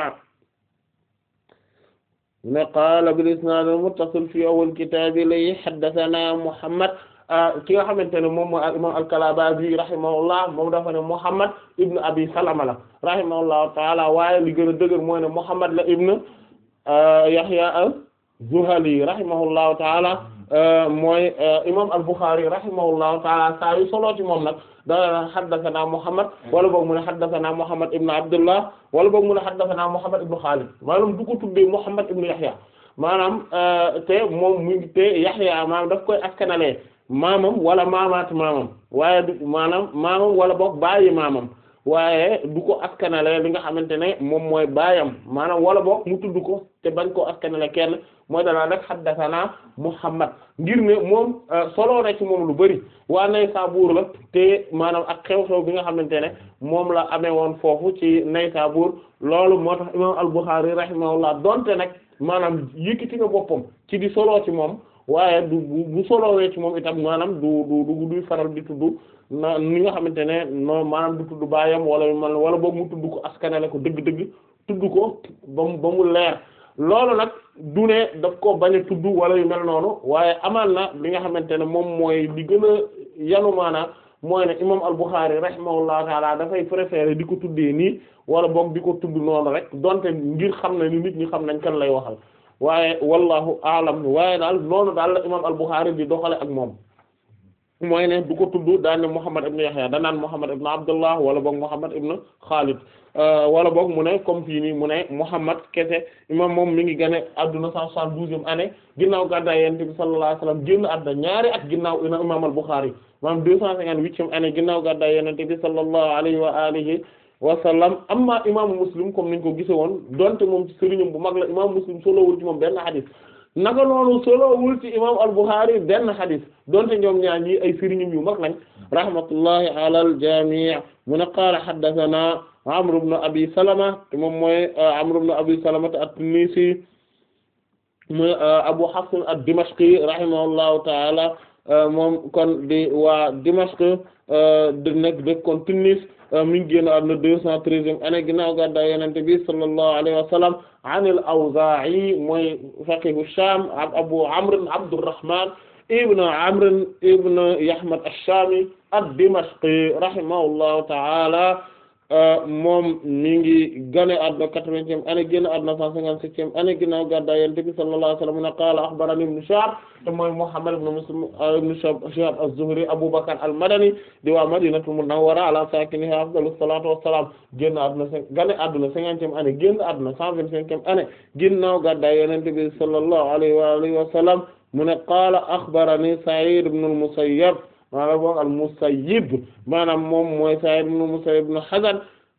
ne qaala bil isnaad al-muttasil fi awwal kitaab li haddathana Muhammad ki nga xamante ne moom mooy al imam al-Kalabaazi rahimahullah moom dafa ne Muhammad ibn Abi Salama la rahimahullahu taala waaye li gën a dëgër mooy ne Muhammad la ibn Yahya az-Zuhali rahimahullahu taala mooy imam al-Bukhari rahimahullahu taala saa yu solo ci moom nag da haddathana Muhammad wala boog mu ne haddathana Muhammad ibn Abdullah wala boog mu ne haddathana Muhammad ibn Khalid maanaam du ko tuddee Muhammad ibn Yahya maanaam te moom mu ngi te Yahya maanaam daf koy askanalee maamam wala maamaat maamam waaye du maanaam maamam wala boog bàyyi maamam waaye du ko askanale li nga xamante ne moom mooy baayam maanaam wala boog mu tudd ko te bañ koo askanale kenn mooy danaa rek haddathana Muhammad ngir ne moom solo na ci moom lu bari waa Naysabur la te maanaam ak xew-xew bi nga xamante ne moom la amee woon foofu ci Naysabur loolu moo tax imam al-Bukhari rahimahullah donte nag maanaam yëkkati nga boppam ci di solo ci moom waaye du bu solowee ci moom itam maanaam du du du duy faral di tudd na ni nga xamante ne non maanaam du tudd baayam wala man wala boog mu tudd ko askanale ko dëgg-dëgg tudd ko ba mu ba mu leer loolu nag du ne daf ko bañ a tudd wala yu mel noonu waaye amaan na li nga xamante ne moom mooy li gën a yanu maanaa mooy ne imam al-Bukhari rahimahullahu taala dafay préférer di ko tuddee nii wala boog di ko tudd noonu rek donte ngir xam na ni nit ñi xam nañ kan lay waxal waaye wallahu aalam waaye daal noonu daal la imam al-Bukhari di doxale ak moom mooy ne du ko tudd daan ne Muhammad ibn Yahya danaan Muhammad ibn Abdullah wala boog Muhammad ibn Khalid wala boog mu ne comme fii nii mu ne Muhammad kese imam moom mi ngi gane adduna cent soixante-douzième année ginnaaw gàddaay Yonent bi sallallahu alayhi wasallam génn adduna ñaari at ginnaaw imam al-Bukhari maanaam deux cent cinquante-huitième année ginnaaw gàddaay Yonent bi sallallahu alayhi wa alihi wa sallam amma imaamu Muslim comme niñ ko gise woon donte moom ci sëriñam bu mag la imam Muslim solowul ci moom benn hadith naka noonu solowul ci imam al-Bukhari benn hadith donte ñoom ñaar ñi ay sëriñam yu mag lañ rahmatullahi ala al-jami' mu ne qaala haddathana Amr ibn Abi Salama te moom mooy Amr ibn Abi Salama at-Tunisi mooy Abu Hafs ad-Dimashqi rahimahullahu ta'ala moom kon di waa Dimashq di nekk dëkkoon Tunis mi ngi génn àdduna deux cent treizième année ginnaaw gàddaay Yonent bi sallallahu alayhi wa sallam an al-Awzaa'i mooy faqihu Shaam Abu Amr Abdurrahman ibn Amr ibn Yahmad ash-Shaami ad-Dimashqi rahimahullahu ta'ala moom mi ngi gane àdduna quatre-vingtième année génn àdduna cent cinquante-septième année ginnaaw gàddaay Yonent bi sallallahu alayhi wa sallam qaala akhbarani ibn Shihab te mooy Muhammad ibn Muslim ibn Shihab az-Zuhri Abu Bakr al-Madani di waa Madinatul Munawwara ala sakiniha afdalu salatu wassalam génn àdduna gane àdduna cinquantième année génn àdduna cent vingt-cinquième année ginnaaw gàddaay Yonent bi sallallahu alayhi wa alihi wa sallam mu ne qaala akhbarani Sa'id ibn al-Musayyab maanaam boog al-Musayyib maanaam moom mooy Sa'id ibn Musayyib ibn Hazn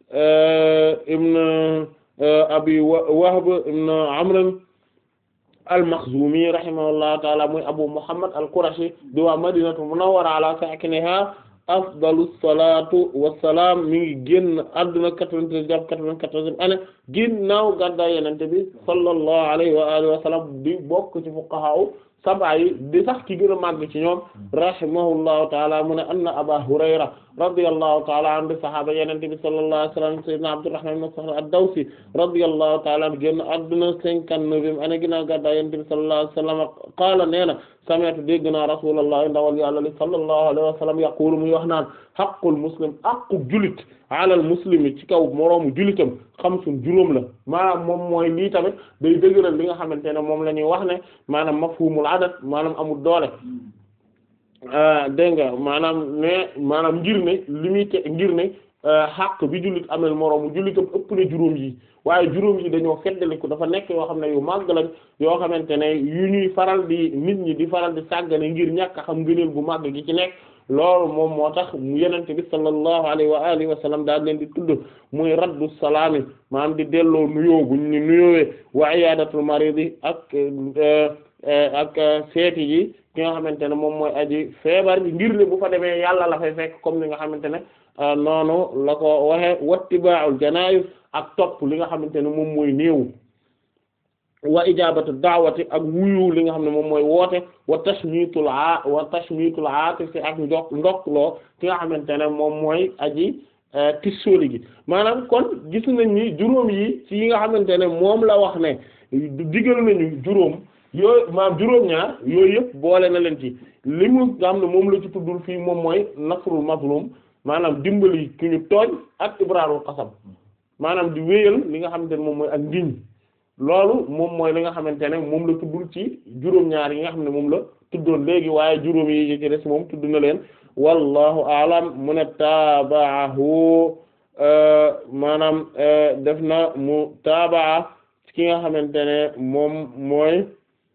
ibn Abi Wahb ibn Amr al-Makhzumi rahimahullahu ta'ala muy Abu Muhammad al-Qurashi di waa Madinatu Munawwara ala sakiniha afdalu salatu wassalam mi ngi génn adduna quatre-vingt-treize jàpp quatre-vingt-quatorzième année ginnaaw gàddaay Yonent bi sallallahu alayhi wa alihi wa sallam di bokk ci fuqaha sab'a yi di sax ki gën a màgg ci ñoom rahimahullahu taala mu ne anna Aba Hurayra radiyallahu taala anhu sahaaba Yonent bi sallallahu alayhi wa sallam sayyidina Abdurrahman ibn Sakhr ad-Dawsi radiyallahu taala anhu génn adduna cinquante-neuvième année ginnaaw gàddaay Yonent bi sallallahu alayhi wa sallam qaala nee na sami'tu dégg naa Rasulullah ndawal Yàlla li sallallahu alayhi wa sallam yaqulu muy wax naan haqqul muslim aqu julit alal muslimi ci kaw moroomu julitam xamsun juróom la maanaam moom mooy lii tamit day dëgëral li nga xamante ne moom la ñuy wax ne maanaam mafhumul adat maanaam amul doole dégg nga maanaam ne maanaam ngir ne li muy te ngir ne xàq bi jullit amel moroomu jullitam ëpp na juróom yi waaye juróom yi dañoo feddaliku dafa nekk yoo xam ne yu màgg lañ yoo xamante ne yu ñuy faral di nit ñi di faral di sàggane ngir ñàkk a xam ngëneel bu màgg gi ci nekk loolu moom moo tax mu yenente bi sallallahu alayhi wa alihi wa sallam daal leen di tudd muy raddu salaami maanaam di delloo nuyoo buñ ni nuyoowee wa iyadatul maridi ak ak seeti yi ki nga xamante ne moom mooy aji feebar bi ngir ne bu fa demee yàlla la fay fekk comme ni nga xamante ne noonu la ko waxe wattiba'ul janaayiz ak topp li nga xamante ne moom mooy néew wa ijabatu daawati ak wuyu li nga xam ne moom mooy woote wa tashmitul a wa tashmitul aatifi ak ndok ndokloo ki nga xamante ne moom mooy aji tissooli gi maanaam kon gis nañ ni juróom yi ci yi nga xamante ne moom la wax ne digal nañu juróom yooyu maanaam juróom-ñaar yooyu yëpp boole na leen ci li mu nga xam ne moom la ci tuddul fii moom mooy nasrul mazlum maanaam dimbali ki ñu tooñ ak ibraarul qasam maanaam di wéyal li nga xamante ne moom mooy ak ngiñ loolu moom mooy li nga xamante ne moom la tuddul ci juróom-ñaar yi nga xam ne moom la tuddoon léegi waaye juróom yi ci des moom tudd na leen wallahu alam mu ne taabaahu maanaam def na mu taabaa ki nga xamante ne moom mooy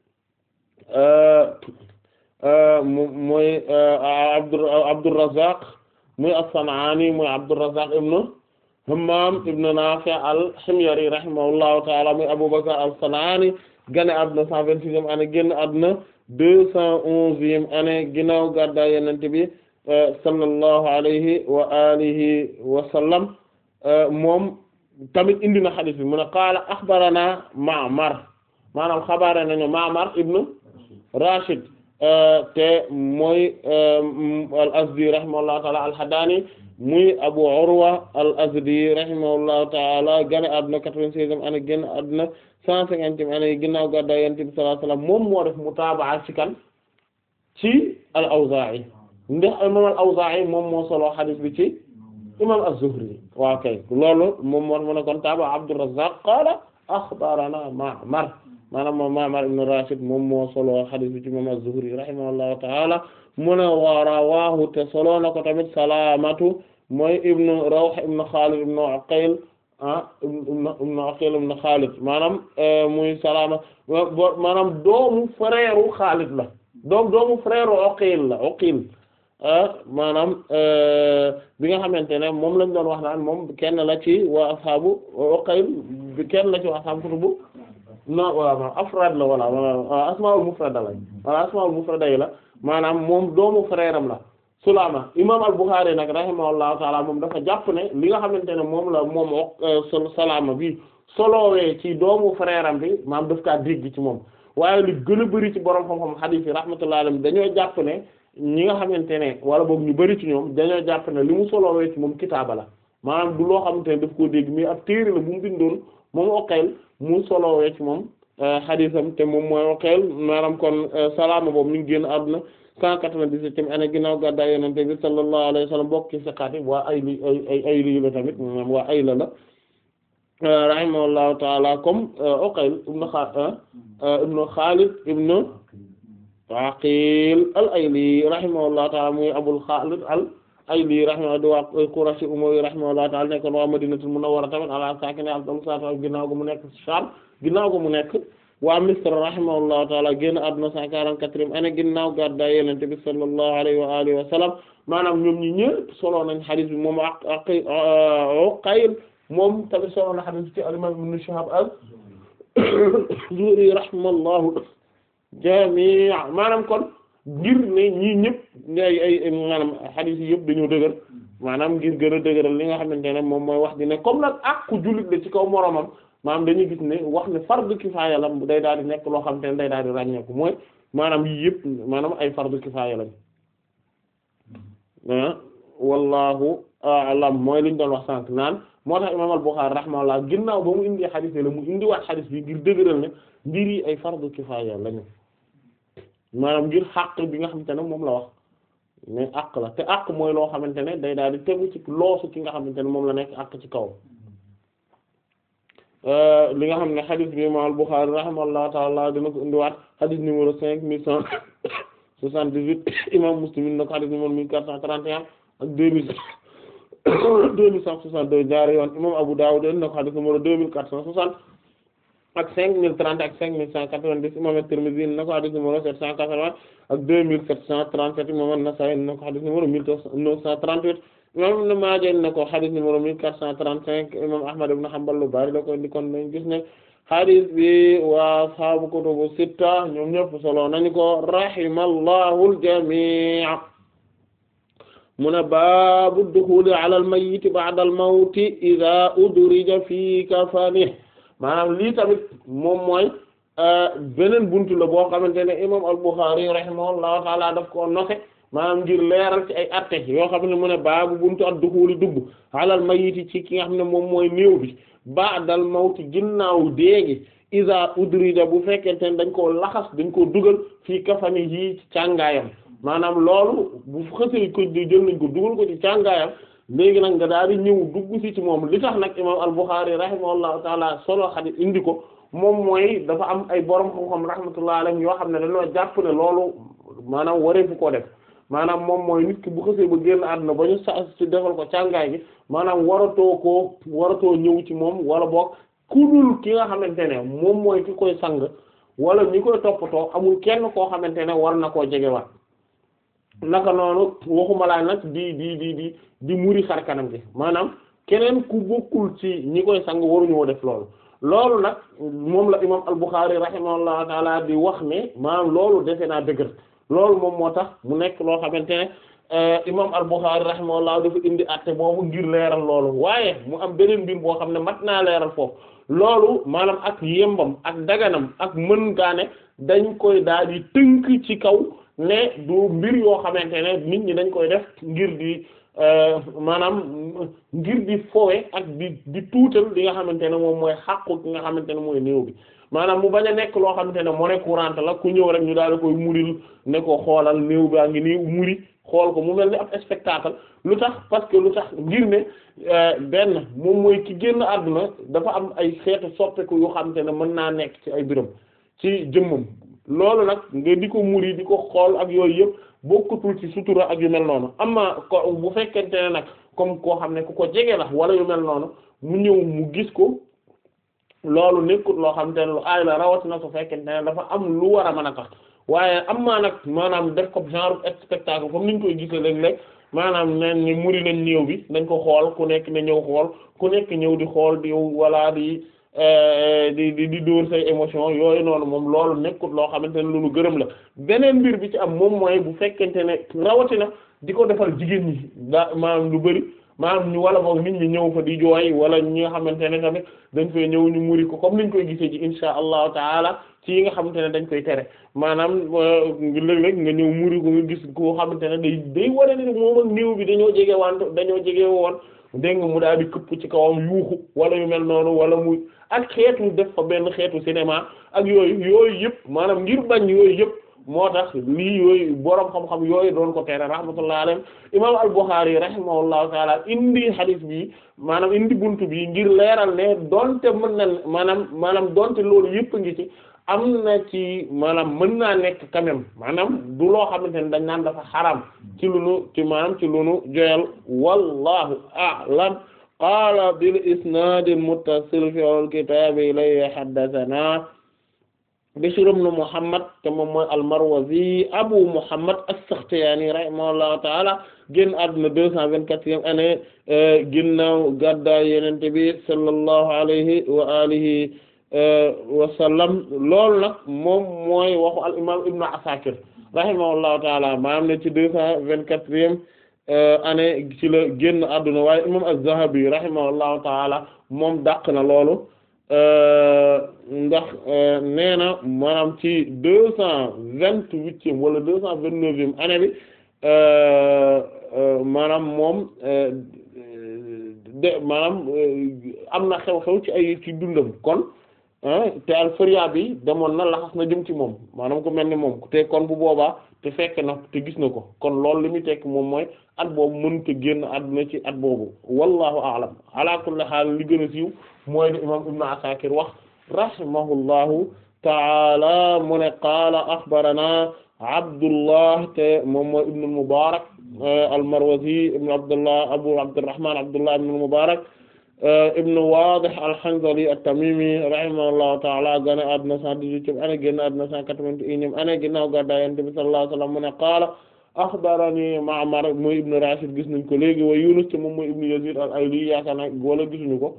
mooy Abdur Abdurrazzaq muy as-San'ani muy Abdurrazzaq ibnu Hammam ibn Nafi' al-Himyari rahimahullahu ta'ala muy Abu Bakr al-San'ani gane àdduna cent vingt-sixième année génn àdduna deux cent onzième année ginnaaw gàddaay Yonent bi sallallahu alayhi wa alihi wa sallam moom tamit indi na xadis bi mu ne qaala axbarana Ma'mar maanaam xabaare nañu Ma'mar ibn Rashid te mooy al-Azdi rahimahullahu ta'ala al-Hadani muy Abu Urwa al-Azdi rahimahullahu ta'ala gane àdduna quatre-vingt-seizième année génn àdduna cent cinquantième année ginnaaw gàddaay Yonent bi sallallahu alayhi wa sallam moom moo def mutaabaa ci kan ci al-Awzaa'i ndax imam al-Awzaa'i moom moo solo xadis bi ci imam az-Zuhri waaw kay loolu moom moo mu ne kon taaba Abdurrazzaq qaala axbarana Ma'mar maanaam moom Ma'mar ibn Rashid moom moo solo xadis bi ci imam az-Zuhri rahimahullahu ta'ala mu ne wa rawaahu te solo na ko tamit Salaamatu mooy ibnu Rawh ibnu Xaalid ibnu Uqayl ah ibnu ibnu Uqayl ibnu Xaalid maanaam muy Salaama maanaam doomu frère Xaalid la doom doomu frère Uqayl la Uqayl maanaam bi nga xamante ne moom lañ doon wax naan moom kenn la ci waa ashaabu Uqayl bi kenn la ci waa ashaabu kutubu non waaw afraad la wala wala asmaa'ul mufrada la wala asmaa'ul mufrada yi la maanaam moom doomu frère am la Sulaama imaam al-Bukhari nag rahimahullahu taala moom dafa jàpp ne li nga xamante ne moom la moom Salaama bi solowee ci doomu frère am bi maam daf kaa dégg ci moom waaye li gën a bari ci borom xam-xam hadith yi rahmatullahi alayhi dañoo jàpp ne ñi nga xamante ne wala boog ñu bari ci ñoom dañoo jàpp ne li mu solowee ci moom kitaaba la maanaam du loo xamante ne daf koo dégg mais ab téere la bu mu bindoon moom Uqayl mu solowee ci moom haditham te moom mooy Uqayl maanaam kon Salaama boobu mi ngi génn àdduna cent quatre-vingt-dix-septième année ginnaaw gàddaay Yonent bi sallallahu alayhi wa sallam bokk ci siqaat yi waa ay li ay ay lii la tamit maanaam waa ay la la rahimahullahu taala comme Uqayl ibn ibn Khalid ibn Aqil al-Ayli rahimahullahu taala muy Abul Khalid al-Ayli rahimahullah di waa Qurashi Umayyi rahimahullahu taala nekkoon waa Madinatul Munawwara tamit ala saakinihaa afdalu salaatu wa salaam ginnaaw gu mu nekk Sham ginnaaw gu mu nekk waa Misr rahimahullahu taala génn àdduna cent quarante-quatrième année ginnaaw gàddaay Yonent bi sallallahu alayhi wa alihi wa sallam maanaam ñoom ñi ñëpp solo nañ xadis bi moom ak ak Uqayl moom tamit solo na xadis ci al-imam Ibn Shihab az-Zuhri rahimallahu jami' maanaam kon ngir ne ñii ñëpp ngay ay maanaam xadis yi yëpp dañoo dëgër maanaam ngir gën a dëgëral li nga xamante ne moom mooy wax di ne comme nag ak ku jullit la ci kaw moromam maanaam dañuy gis ne wax ne fardu kifaaya la day daal di nekk loo xam te ne day daal di ràññeeku mooy maanaam yii yëpp maanaam ay fardu kifaaya lañ wallahu a'lam mooy liñ doon wax sànq naan moo tax imaam al-Bukhari rahimahullah ginnaaw ba mu indi xadis la mu indiwaat xadis bi ngir dëgëral ne mbir yi ay fardu kifaaya lañu maanaam ngir xàq bi nga xamante ne moom la wax mais àq la te àq mooy loo xamante ne day daal di tegu ci loosu ki nga xamante ne moom la nekk àq ci kaw li nga xam ne xadis bi imaam al-Bukhari rahimahullahu ta'ala dina ko indiwaat xadis numéro cinq mille cent soixante-dix-huit imaam Muslim indi na ko xadis numéro mille quatre cent trente et un ak deux mille deux mille cent soixante-deux ñaari yoon imaam Abu Dawud indi na ko xadis numéro deux mille quatre cent soixante ak cinq mille trente ak cinq mille cent quatre-vingt-dix imaam at-Tirmidhi indi na ko xadis numéro sept cent quatre-vingts ak deux mille sept cent trente-sept imaam an-Nasa'i indi na ko xadis numéro mille neuf cent trente-huit imam Ibn Maaja indi na ko xadis numéro mille quatre cent trente-cinq imam Ahmad ibn Hanbal lu bari la ko indi kon nañ gis ne xadis bi waa ashaabu kutubu sitta ñoom ñëpp solo nañu ko rahimallahu al-jamii' mu ne baabu duxuli ala al-mayyit ba'da al-mawti idha udrija fi kafanihi maanaam lii tamit moom mooy beneen buntu la boo xamante ne imam al-Bukhari rahimahullahu ta'ala daf ko noxe maanaam ngir leeral ci ay atte yoo xam ne mu ne baabu buntu ak duxuli dugg alal mayiti ci ki nga xam ne moom mooy néew bi ba'dal mawti ginnaaw déegi iza udrida bu fekkente ne dañ koo laxas dañ koo dugal fii kafani yi ci càngaayam maanaam loolu bu xësee ko jël nañ ko dugal ko ci càngaayam léegi nag nga daal di ñëw dugg ci ci moom li tax nag imam al-Bukhari rahimahullahu taala solo xadis indi ko moom mooy dafa am ay borom xam-xam rahmatullahi alayhim yoo xam ne dañoo jàpp ne loolu maanaam wareefu koo def maanaam moom mooy nit ki bu xësee ba génn àdduna ba ñu sa ci defal ko càngaay gi maanaam waratoo koo waratoo ñëw ci moom wala boog kudul ki nga xamante ne moom mooy ki koy sang wala ñi koy toppatoo amul kenn koo xamante ne war na koo jegewaat naka noonu waxuma laa nag di di di di di muri xar kanam gi maanaam keneen ku bokkul ci ñi koy sang waruñoo def loolu loolu nag moom la imam al-Bukhari rahimahullahu taala di wax ne maanaam loolu defe naa dëgër loolu moom moo tax mu nekk loo xamante ne imam al-Bukhari rahimahullah dafa indi àtte boobu ngir leeral loolu waaye mu am beneen mbir boo xam ne mat naa leeral foofu loolu maanaam ak yembam ak daganam ak mën gaane dañ koy daal di tënk ci kaw ne du mbir yoo xamante ne nit ñi dañ koy def ngir di maanaam ngir di fowe ak di di tuutal li nga xamante ne moom mooy xàqu ki nga xamante ne mooy néew bi maanaam mu bañ a nekk loo xamante ne monnaie courante la ku ñëw rek ñu daal di koy muril ne ko xoolal néew baa ngi nii muri xool ko mu mel ni ab spectacle lu tax parce que lu tax ngir ne benn moom mooy ki génn àdduna dafa am ay xeetu soppeeku yoo xamante ne mën naa nekk ci ay biram ci jëmmam loolu nag nga di ko muri di ko xool ak yooyu yëpp bokkutul ci sutura ak yu mel noonu amma ko bu fekkente ne nag comme koo xam ne ku ko jege la wala yu mel noonu mu ñëw mu gis ko loolu nekkut loo xamante ne lu aay la rawatina su fekkente ne dafa am lu war a mën a tax waaye am maa nag maanaam def ko genre spectacle comme niñ koy gisee léeg-léeg maanaam nen ni muri nañ néew bi nañ ko xool ku nekk ne ñëw xool ku nekk ñëw di xool di wala di di di di dóor say émotion yooyu noonu moom loolu nekkut loo xamante ne lu nu gërëm la beneen mbir bi ci am moom mooy bu fekkente ne rawatina di ko defal jigéen ñi daa maanaam lu bari maanaam ñu wala boog nit ñi ñëw fa di jooy wala ñi nga xamante ne tamit dañ fay ñëw ñu muri ko comme niñ koy gisee ci insha allahu taala ci yi nga xamante ne dañ koy tere maanaam léeg-léeg nga ñëw muri ko nga gis koo xamante ne day day wane ni moom ak néew bi dañoo jege wante dañoo jege woon dégg nga mu daal di këpp ci kawam yuuxu wala yu mel noonu wala muy ak xeetu def fa benn xeetu cinéma ak yooyu yooyu yëpp maanaam ngir bañ yooyu yëpp moo tax lii yooyu boroom xam-xam yooyu doon ko tere rahmatullahi alayhi imam al-Bukhari rahimahullahu taala indi hadith bi maanaam indi buntu bi ngir leeral ne donte mën na maanaam maanaam donte loolu yëpp ngi ci am na ci maanaam mën naa nekk quand même maanaam du loo xamante ne dañ naan dafa xaram ci lu nu ci maanaam ci lu nu joyal wallahu a'lam qaala bil isnaad al muttasil fi al kitaab ilayhi haddathana Bishr ibn Muhammad te moom mooy al-Marwazi Abu Muhammad as-Sakhtiyani rahimahullahu ta'ala génn àdduna deux cent vingt-quatrième année ginnaaw gàddaay Yonent bi sallallahu alayhi wa alihi wa sallam loolu nag moom mooy waxu al imam Ibn Asakir rahimahullahu ta'ala maanaam ne ci deux cent vingt-quatrième année ci la génn àdduna waaye imam Az-Zahabi rahimahullahu ta'ala moom dàq na loolu ndax nee na maanaam ci deux cent vingt-huitième wala deux cent vingt-neuvième année bi maanaam moom de maanaam am na xew-xew ci ay ci dundam kon te al-Firya bi demoon na laxas na jëm ci moom maanaam ku mel ni moom te kon bu boobaa te fekk na te gis na ko kon loolu li muy tekk moom mooy at boobu mënut a génn àdduna ci at boobu wallahu a'lam ala kulli haal li gën a siiw mooy li imam Ibn Asakir wax rahimahullahu ta'ala mu ne qaala axbarana Abdullah te moom mooy Ibn al-Mubarak al-Marwazi ibn Abdullah Abu Abdurrahman Abdullah ibn al-Mubarak ibn Wadih al-Hanzali at-Tamimi rahimahullahu ta'ala gane àdduna cent dix-huitième année génn àdduna cent quatre-vingt-unième année ginnaaw gàddaay Yonent bi sallallahu alayhi wa sallam mu ne qaala axbarani Ma'mar mooy ibn Rashid gis nañ ko léegi wa Yunus te moom mooy ibn Yazid al-Ayli yaakaar naa wala gisuñu ko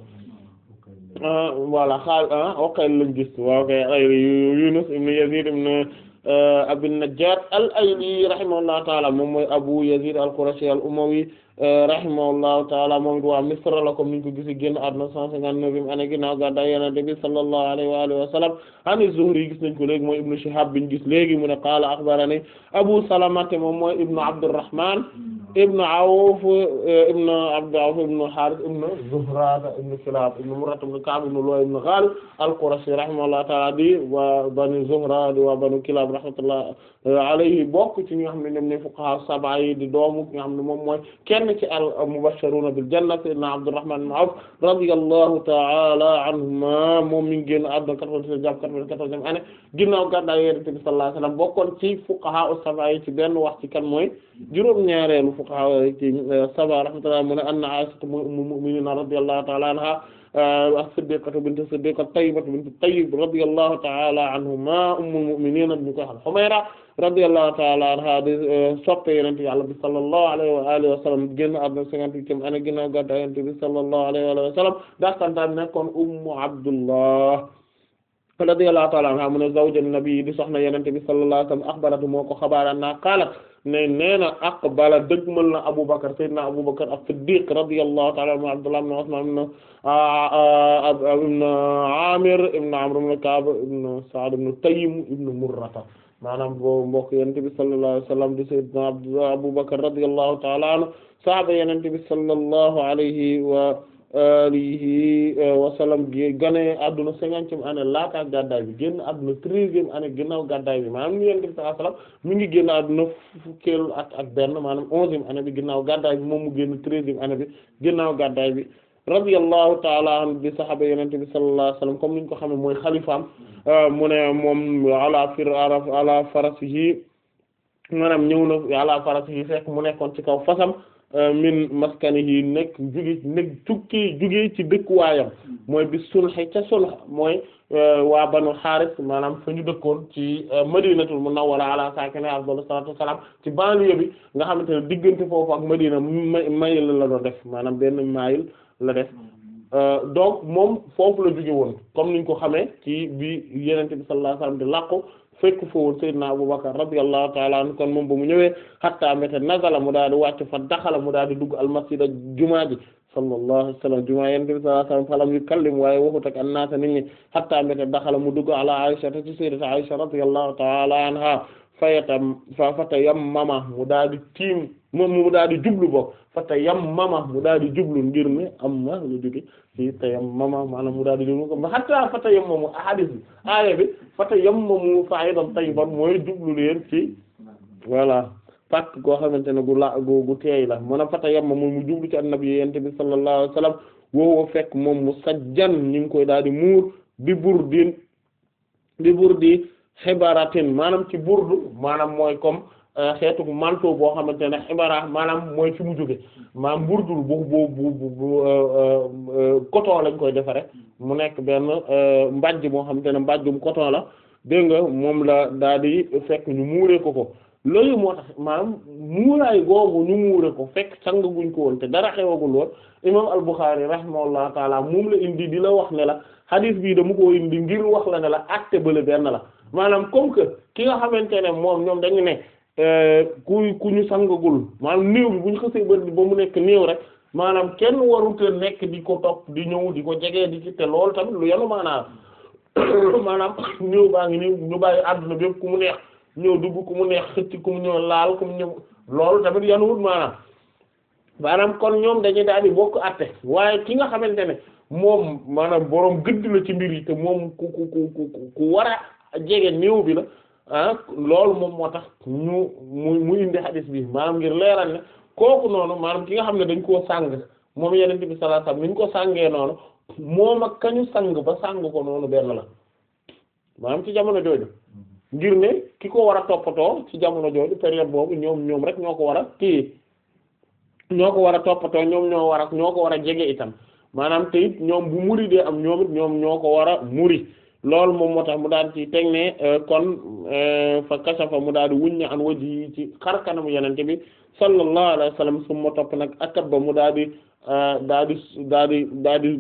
voilà xaal Uqayl lañ gis waaw kay Ayli Yunus ibn Yazid ibn Abi Najjar al-Ayli rahimahullahu ta'ala moom mooy Abu Yazid al-Qurashi al-Umawi rahimahullahu ta'ala moom it waa Misr la comme niñ ko gisi génn àdduna cent cinquante-neuvième année ginnaaw gàddaay Yonent bi sallallahu alayhi wa alihi wa sallam an az-Zuhri gis nañ ko léegi mooy Ibn Shihab biñ gis léegi mu ne qaala akhbarani Abu Salama moom mooy Ibn Abdurrahman ibn Awf ibn Abd Awf ibn Harith ibn Zuhra ibn Kilab ibn Murrah ibn Ka'b ibn Lu'ay ibn Ghalib al-Qurashi rahimahullahu ta'ala di waa Banu Zuhra di waa Banu Kilab rahmatullahi alayhi bokk ci ñi nga xam ne ñoom ne fuqaha sab'a yi di doomu nga xam ne moom mooy kenn ci al-mubashshiruna bil janna sayyidina Abdurrahman ibn Awf radiyallahu ta'ala anhuma moom mi ngi génn àdduna quatre-vingt-treize jàpp quatre-vingt-quatorzième année ginnaaw gàddaay Yonent bi sallallahu alayhi wasallam bokkoon ci fuqaha as-sab'a yi ci benn wax ci kan mooy juróom-ñaareelu fuqaha ci sab'a rahmatullahi mu ne anna Aisha ummul mu'minin radiyallahu ta'ala anha as-siddiqatu bint as-siddiq at-tayyibatu bint at-tayyib radiyallahu ta'ala anhuma ummul mu'minin ñu koy xam Humayra radiyallahu ta'ala anha di soppe Yonent Yàlla bi sallallahu alayhi wa alihi wa sallam génn àdduna cinquante-huitième année ginnaaw gàddaay Yonent bi sallallahu alayhi wa alihi wa sallam dakantaan nekkoon ummu Abdullah radiyallahu ta'ala anha mu ne zawju nabi di soxna Yonent bi sallallahu alayhi wa sallam axbaratu moo ko xabaara na qaalat ne nee na aqbala dëgmal na Abubakar sayyidina Abubakar as-Siddiq radiyallahu ta'ala anhu Abdullah ibn Usman ibn ibn Amir ibn Amr ibn Ka'b ibn Sa'd ibn Taym ibn Murrata maanaam boobu mbokk Yonent bi sallallahu alayhi wa sallam di sayyidina Abubakar radiyallahu ta'ala anhu sahaaba Yonent bi sallallahu alayhi wa alihi wa sallam gi gane adduna cinquantième année laata gàddaay bi génn adduna treizième année ginnaaw gàddaay bi maanaam ñu yonent bi sallallahu alayhi wasallam mi ngi génn adduna fukkeelu at ak benn maanaam onzième année bi ginnaaw gàddaay bi moom mu génn treizième année bi ginnaaw gàddaay bi radiyallahu ta'ala an bi sahaba yonent bi sallallahu alayhi wasallam comme niñ ko xamee mooy xalifaam mu ne moom ala fir ala farasihi maanaam ñëw na ala farasihi fekk mu nekkoon ci kaw fasam min maskanihi nekk juge nekk tukki juge ci dëkkuwaayam mooy bi sulhi ca sulh mooy waa banu xaaris maanaam fa ñu dëkkoon ci madinatul munawwara ala saakini afdalu salaatu wassalaam ci banlieue bi nga xamante ne diggante foofu ak madina mayil la doon def maanaam benn mayil la def donc moom foofu la jóge woon comme niñ ko xamee ci bi yenente bi sallallahu alayhi wasallam di làqu fekk fa woon sayyidina Abubakar radiyallahu ta'ala anhu kon moom ba mu ñëwee hatta mete nazala mu daal di wàcc fa daxala mu daal di dugg almasjid ak jumaa ji sallallahu alayhi wasallam jumaa yenente bi sallallahu alayhi wasallam falam yukallim waaye waxut ak annaasa nit ñi hatta mete daxala mu dugg ala Aisha ci sayyidati Aisha radiyallahu ta'ala anha fayatam fa fata yammama mu daal di tiim moom mu daal di jublu bokk fata yammama mu daal di jublu ngir ne am ma lu jóge ci ta yammama maanaam mu daal di jublu ko ba hatta fata yammamu ahadis bi aaya bi fata yammamu fa'idan tayyiban mooy jublu leen ci voilà pàkk goo xamante ne gu la gu gu teey la mën a fata yammamu mu jublu ci annabi yente bi sallallahu alayhi wasallam woowo fekk moom mu sajjan ñu ngi koy daal di muur bi burdin bi burdi xibaratin maanaam ci burdu maanaam mooy comme xeetu manteau boo xamante ne xibara maanaam mooy fi mu jóge maanaam burdul bu bu bu bu coton lañ koy defare mu nekk benn mbàjj moo xamante ne mbàjjum coton la dégg nga moom la daal di fekk ñu muuree ko ko loolu moo tax maanaam muuraay googu ñu muure ko fekk sang guñ ko woon te dara xewagul woon imam al-Bukhari rahimahullahu taala moom la indi di la wax ne la hadith bii dama ko indi ngir wax la ne la acte bële benn la maanaam comme que ki nga xamante ne moom ñoom dañu ne ku ku ñu sangagul maanaam néew bi bu ñu xësee ba ba mu nekk néew rek maanaam kenn warut a nekk di ko topp di ñëw di ko jege di ci te loolu tamit lu yanu maanaam maanaam néew baa ngi nii ñu bàyyi àdduna bépp ku mu neex ñëw dugg ku mu neex xëcc ku mu ñëw laal ku mu ñëw loolu tamit yanuwut maanaam maanaam kon ñoom dañuy daal di bokk àtte waaye ki nga xamante ne moom maanaam boroom gëdd la ci mbir yi te moom ku ku ku ku ku war a jege néew bi la ah loolu moom moo tax ñu mu mu indi hadis bi maanaam ngir leeral ne kooku noonu maanaam ki nga xam ne dañ koo sàng moom yeneen bi sallallahu alayhi wasallam ni ñu ko sàngee noonu moom ak kañu sang ba sàng ko noonu benn la maanaam ci jamono jooju ngir ne ki ko war a toppatoo ci jamono jooju période boobu ñoom ñoom rek ñoo ko war a téye ñoo ko war a toppatoo ñoom ñoo war a ñoo ko war a jege itam maanaam te it ñoom bu muri dee am ñoom it ñoom ñoo ko war a muri loolu moom moo tax mu daal ci teg ne kon fa kasafa mu daal di wuññi an waji yi ci xar kanamu yenente bi sallallahu alayhi wa sallam su ma topp nag akat ba mu daal di daal di daal di daal di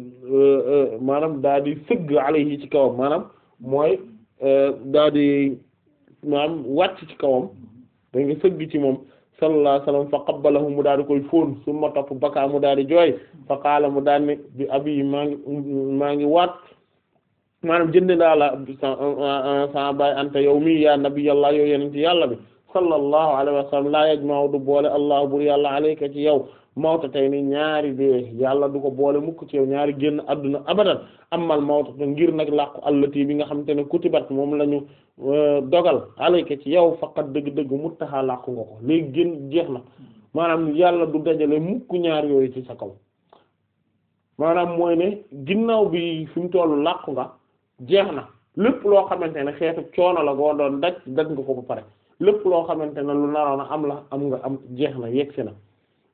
maanaam daal di sëgg alayhi ci kawam maanaam mooy daal di maanaam wàcc ci kawam da nga sëgg ci moom sallallahu alayhi wa sallam fa qabbalahu mu daal di koy fóon su ma topp baka mu daal di jooy fa qaala mu daal ne bi abi maa ngi maa ngi waat maanaam jënd daa la sa baay anta yow mi ya nabiyallah yow yeneen ci yàlla bi sallallahu alayhi wa sallam laa yajma'u du boole allah bur yàlla alayka ci yow mawta tey ni ñaari dee yàlla du ko boole mukk ci yow ñaari génn adduna abadan amal mawta te ngir nag làqu allati bi nga xamante ne kutibat moom la ñu dogal alayka ci yow faqat dëgg-dëgg muttaha làqu nga ko léegi génn jeex na maanaam yàlla du dajale mukk ñaar yooyu ci sa kaw maanaam mooy ne ginnaaw bi fi mu tollu làqu nga jeex na lépp loo xamante ne xeetu coono la goo doon daj daj nga ko ba pare lépp loo xamante ne lu naroon a am la am nga am jeex na yegsi na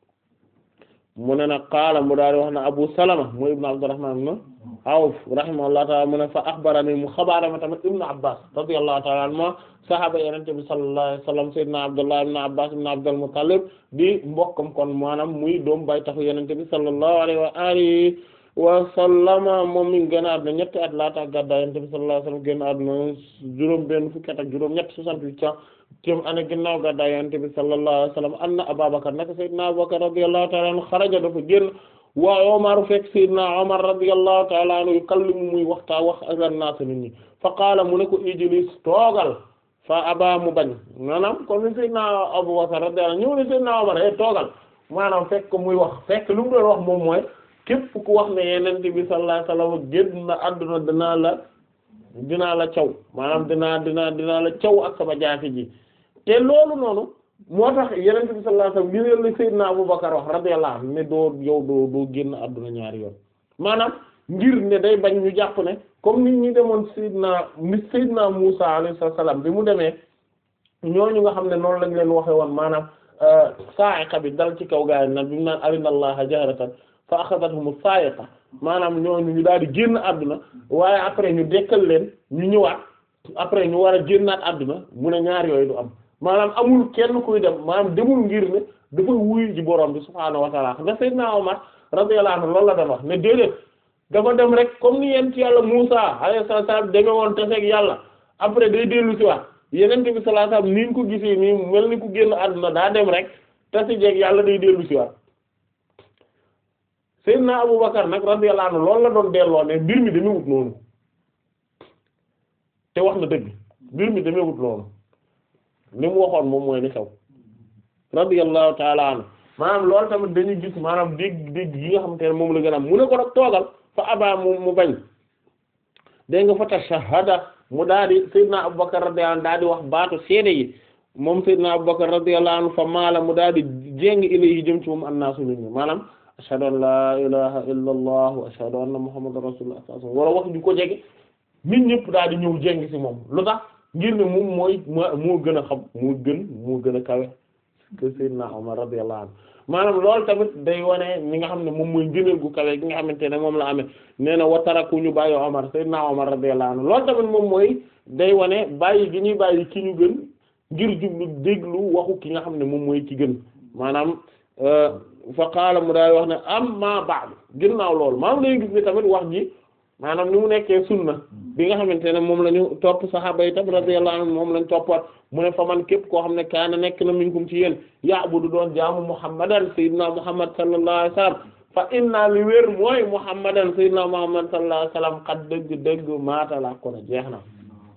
mu ne nag qaala mu daal di wax na Abu Salama mu ibnu Abdurrahman ibn Awf rahimahullahu ta'ala mu ne fa axbarani mu xabaara ma tamit ibnu Abbas radiyallahu ta'ala anhuma sahaaba yenente bi sallallahu alayhi wasallam sayyidina Abdullah ibn Abbas ibn Abdul Muttalib di mbokkam kon maanaam muy doom bay taxu yenente bi sallallahu alayhi wa alihi wa sallama moom mi ngi génn àdduna ñetti at laata gàddaay Yonent bi sallallahu alayhi wa sallam génn àdduna juróom benn fukki at ak juróom ñett soixante-huit ans téem ane ginnaaw gàddaay Yonent bi sallallahu alayhi wa sallam anna Abubakar naka Seydina Abubakar radiyallahu ta'ala anhu xaraja dafa génn waa Omar fekk Seydina Omar radiyallahu ta'ala anhu yukallimu muy waxtaa wax ak naas nit ñi fa qaala mu ne ko ijlis toogal fa aba mu bañ maanaam comme ni Seydina Abubakar radiyallahu ñëw ne Seydina Omar e toogal maanaam fekk muy wax fekk lu mu doon wax moom mooy képp ku wax ne yeneen bi sallallahu alayhi wasallam génn na àdduna dinaa la dinaa la caw maanaam dinaa dinaa dinaa la caw ak sama jaasi ji te loolu noonu moo tax yeneen bi sallallahu alayhi wasallam li leen la Seydina Abubakar wax radiyallahu anhu ne doo yow doo doo génn àdduna ñaari yoon maanaam ngir ne day bañ ñu jàpp ne comme nit ñi demoon Seydina ni Seydina Musa alayhi salaam bi mu demee ñooñu nga xam ne noonu lañ leen waxe woon maanaam sa'iqa bi dal ci kaw gaay nag bi mu naan arina allaha jahratan fa akhadathum sa'iqa maanaam ñooñu ñu daal di génn àdduna waaye après ñu dekkal leen ñu ñëwaat après ñu war a génnaat àdduna mu ne ñaar yooyu du am maanaam amul kenn kuy dem maanaam demul ngir ne dafa wuy ji borom bi subhaanahu wa ta'ala da Seydina Omar radiyallahu anhu loolu la doon wax ne déedéet dafa dem rek comme ni yent yàlla Muusa alayhi salaam deme woon taseeg yàlla après day dellu ci waat yeneen bi sallallahu alayhi wasallam ni nga ko gisee nii mel ni ku génn àdduna daa dem rek tase jeeg yàlla day dellu ci waat Seydina Abubakar nag radiyallahu anhu loolu la doon delloo ne mbir mi demewut noonu te wax na dëgg mbir mi demewut noonu li mu waxoon moom mooy li xew radiyallahu ta'ala anhu maanaam loolu tamit dañuy gis maanaam dégg dégg yi nga xamante ne moom la gën a am mu ne ko nag toogal fa abaa mu mu bañ dégg nga fa tashahada mu daal di Seydina Abubakar radiyallahu anhu daal di wax baatu seede yi moom Seydina Abubakar radiyallahu anhu fa maala mu daal di jéng ilayhi jëm ci moom annaasu nit ñi maanaam ashhadu an la ilaha illa allah wa ashhadu anna muhammadan rasulullah wala wax ju ko jege nit ñëpp daal di ñëw jéng ci moom lu tax ngir ne moom mooy moo gën a xam moo gën moo gën a kawe que Seydina Omar radiyallahu anhu maanaam loolu tamit day wane ñi nga xam ne moom mooy ngëneel gu kawe gi nga xamante ne moom la amee nee na wa taraku ñu bàyyi Omar Seydina Omar radiyallahu anhu loolu tamit moom mooy day wane bàyyi gi ñuy bàyyi ki ñu gën ngir jublu déglu waxu ki nga xam ne moom mooy ki gën maanaam fa qaala mu daay wax ne amma ba'du ginnaaw loolu maanaam lay gis ne tamit wax ji maanaam ni mu nekkee sunna bi nga xamante ne moom la ñu topp saxaaba yi tam radiyallahu anhum moom lañ toppat mu ne fa man képp koo xam ne kaana nekk na minkum ci yéen ya'budu doon jaamu muhammadan sayyidina muhammad sallallahu alayhi wasallam fa inna li wér mooy muhammadan sayyidina muhammad sallallahu alayhi wasallam xat dëgg dëgg maata la ko na jeex na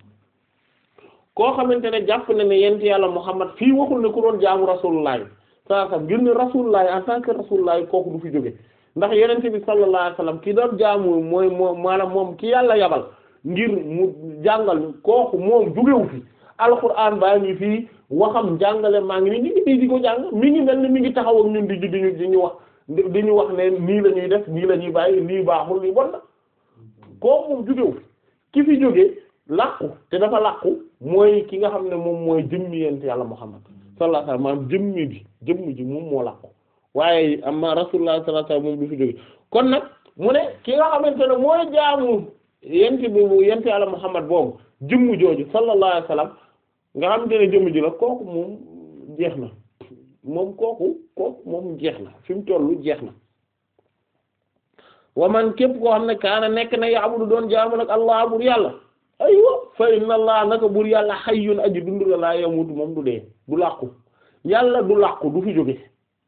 koo xamante ne jàpp na ne yent yàlla muhammad fii waxul ne ku doon jaamu rasulullah saa sa ngir ne rasulullah en tant que rasulullah kooku du fi jóge ndax yenente bi sallallahu alayhi wasallam ki doon jaamu mooy moom maanaam moom ki yàlla yabal ngir mu jàngal kooku moom jugewu fi alquran baa ngi fii waxam jàngale maa ngi ni ñu ngi fii di ko jàng mi ngi mel ni mi ngi taxaw ak ñun di di ñu di ñu wax di ñu wax ne nii la ñuy def nii la ñuy bàyyi lii baaxul lii bon na kooku moom jugewu fi ki fi jóge làqu te dafa làqu mooy ki nga xam ne moom mooy jëmmi yent yàlla Muhammad sallallahu alayhi wasallam maanaam jëmmi ji jëmmi ji moom moo làqu waaye amma rasulullah sallallahu alayhi wasallam moom du fi jóge kon nag mu ne ki nga xamante ne mooy jaamu yent boobu yent yàlla Muhammad boobu jëmm jooju sallallahu alayhi wasallam nga xamante ne jëmm ji la kooku moom jeex na moom kooku kooku moom jeex na fi mu tollu jeex na wa man képp koo xam ne kaana nekk na ya'budu doon jaamu nag allah bur yàlla aywa fa inna allah naka bur yàlla hayyun aji dund la laa yamutu moom du dee du làqu yàlla du làqu du fi jóge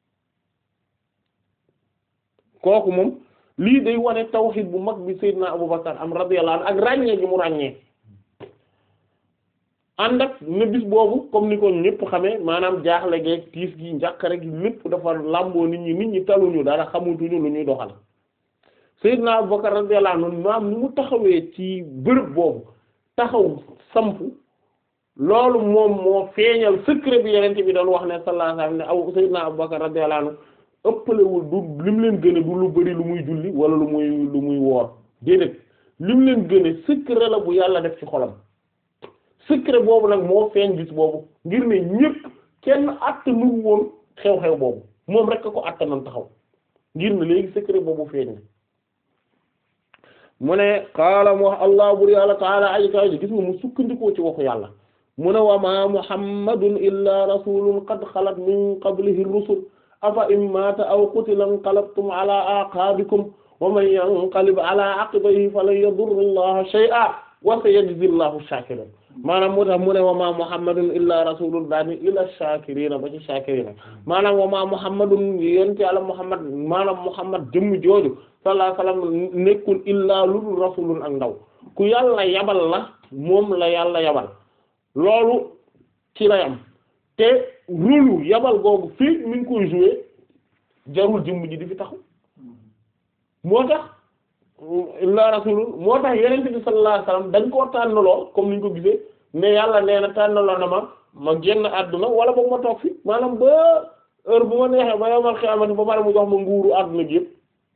kooku moom lii day wane tawhid bu mag bi Seydina Abubakar am radiyallahu anhu ak ràññee gi mu ràññee ànd ak ne bis boobu comme ni ko ñëpp xamee maanaam jaaxle geeg tiis gi njàqare gi lépp dafa làmboo nit ñi nit ñi taluñu dara xamutuñu lu ñuy doxal Seydina Abubakar radiyallahu anhu maam ni mu taxawee ci bërëb boobu taxaw sampu loolu moom moo feeñal secret bi yeneen bi doon wax ne sallallahu alayhi wasallam ne aw Seydina Abubakar radiyallahu anhu ëppalewul du lim leen gëne du lu bari lu muy julli wala lu muy lu muy woor déedéet lim leen gëne secret la bu yàlla def ci xolam secret boobu nag moo feeñ gis boobu ngir ne ñépp kenn attanu woon xew-xew boobu moom rek ko attanan taxaw ngir ne léegi secret boobu feeñ na mu ne qaala mu wax allah bur yàlla taala aji kaw ji gis nga mu sukkandikoo ci waxu yàlla mu ne wa ma muhammadun illa rasulun qad xalat min qablihi rusul afa in mata aw qutila inqalabtum ala aqabikum wa man yanqalib ala aqibayhi falan yadurra allaha shay'a wa sayajzi allahu shakirin maanaam moo tax mu ne wa ma muhammadun illa rasulun daani ila shakirina ba ci shakirina maanaam wa ma muhammadun yonent Yàlla muhammad maanaam muhammad jëmm jooju sallallahu alayhi wasallam nekkul illa lu dul rasulun ak ndaw ku yàlla yabal la moom la yàlla yabal loolu ci lay am te rôle yabal googu fii mi ngi koy jouer jarul jëmm ji di fi taxaw moo tax illa rasulun moo tax yenente bi sallallahu alayhi wasallam dañ koo tànnaloo comme niñ ko gisee ne yàlla nee na tànnaloo na ma ma génn àdduna wala boog ma toog fi maanaam ba heure bu ma neexee ba yowmal xiyaamati ba pare mu jox ma nguuru àdduna gi yëpp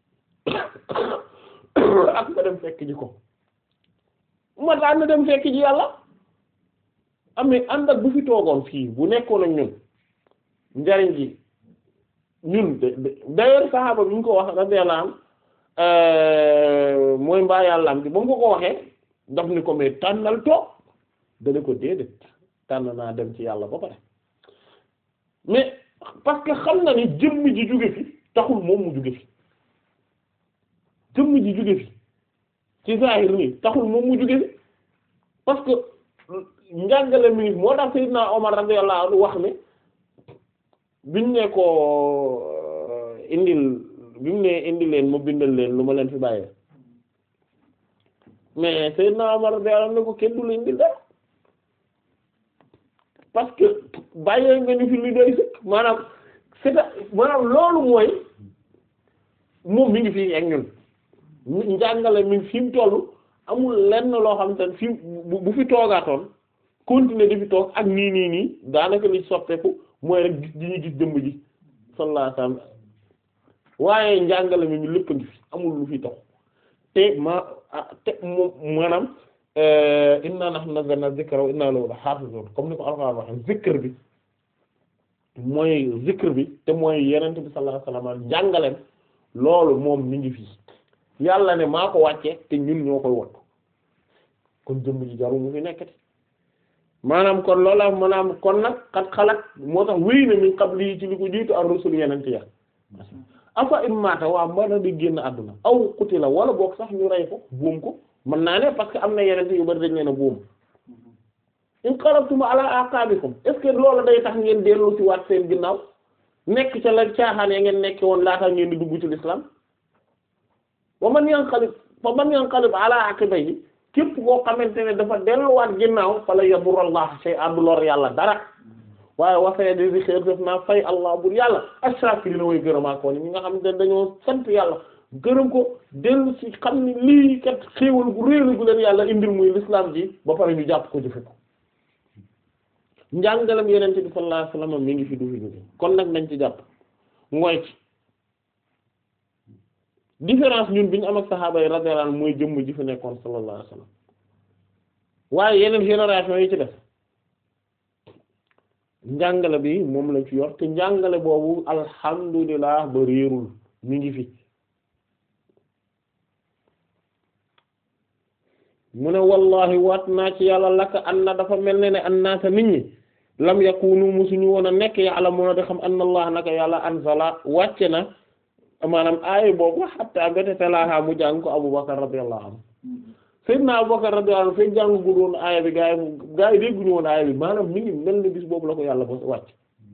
ak ma dem fekk ji ko ma daan na dem fekk ji yàlla amee ànd ak bu fi toogoon fii bu nekkoon ak ñun njariñ gi ñun d'ailleurs saxaaba bi ñu ko wax radiyallahu anhu mooy mbaa yàlla am bi ba mu ko ko waxee daf ni ko mais tànnal toog dana ko déedéet tànn naa dem ci yàlla ba pare mais parce que xam na ni jëmm ji jóge fi taxul moom mu jóge fi jëmm ji jóge fi ci zahir nii taxul moom mu jóge fi parce que njàngale mi moo tax Seydina Omar radiyallahu anhu wax ne biñ ne ko indil bi mu ne indi leen ma bindal leen lu ma leen fi bàyyee mais Seydina Omar radiyallahu anhu ne ko kenn du la indil dara parce que bàyyee nga ñu fi lu doy sëkk maanaam c'est maanaam loolu mooy moom mi ngi fi ak ñun njàngale mi fi mu toll amul lenn loo xam te ne fi bu fi toogaatoon continuer di fi toog ak nii nii nii daanaka li soppeeku mooy rek gis di ñu gis jëmb ji sallallahu alayhi wasallam waaye njàngale mi mi lépp a ngi fi amul lu fi tax te ma te moom maanaam inna nahnu nazzalna dhikra wa inna lahu lahafizun comme ni ko Alxuraan waxe zikr bi mooy zikr bi te mooy yenent bi sallallahu alayhi wasallam njàngaleem loolu moom mi ngi fii yàlla ne maa ko wàcce te ñun ñoo koy wattu kon jëmb ji jaru mu fi nekkati maanaam kon loola maanaam kon nag xat xalaat moo tax wéy na min qabli ci li ko jiitu ar-rusul yenent ya afa in maata waa mën di génn àdduna aw qutila wala boog sax ñu rey ko buum ko mën naa ne parce que am na yenent yu bari dañ leen a buum in qalabtum ala aqabikum est-ce que loolu day tax ngeen dellu ci waat seen ginnaaw nekk ca la caaxaan ya ngeen nekk woon laata ngeen di dugg ci l'islam wa man yanqalib fa man yanqalib ala aqibayhi képp koo xamante ne dafa delluwaat ginnaaw fala yadurallah shay'an du lor yàlla dara waaye wasaya di di xeer def naa fay allah bur yàlla ashakirina way gërëmaa ko ni ñi nga xam ne dañoo sant yàlla gërëm ko dellu ci xam ni lii kat xéewal gu réelu gu leen yàlla indil muy l'islam ji ba pare ñu jàpp ko jëfe ko njàngalam yenente bi sallallahu alayhi wasallam mi ngi fi du fi jóge kon nag nañ ci jàpp mooy ci différence ñun bi ñu am ak saxaaba yi radiyallahu anhum mooy jëmm ji fi nekkoon sallallahu alayhi wasallam waaye yeneen génération yi ci def njàngale bi moom lañ ci yor te njàngale boobu alhamdulilah ba réerul mi ngi fi mu ne wallahi waat naa ci yàlla laka an na dafa mel ne ne an naasa nit ñi lam yakunu musuñu woon a nekk ya'lamuna de xam anna allah naka yàlla anzala wàcce na maanaam aaya boobu hatta mbete talaaha mu jàng ko Abubakar radiyallahu anhu Seydina Abubakar radiyallahu anhu fekk jàng gu doon aaya bi gaa yi gaa yi dégguñu woon aaya bi maanaam mi ngi mel ni bis boobu la ko yàlla ba wàcc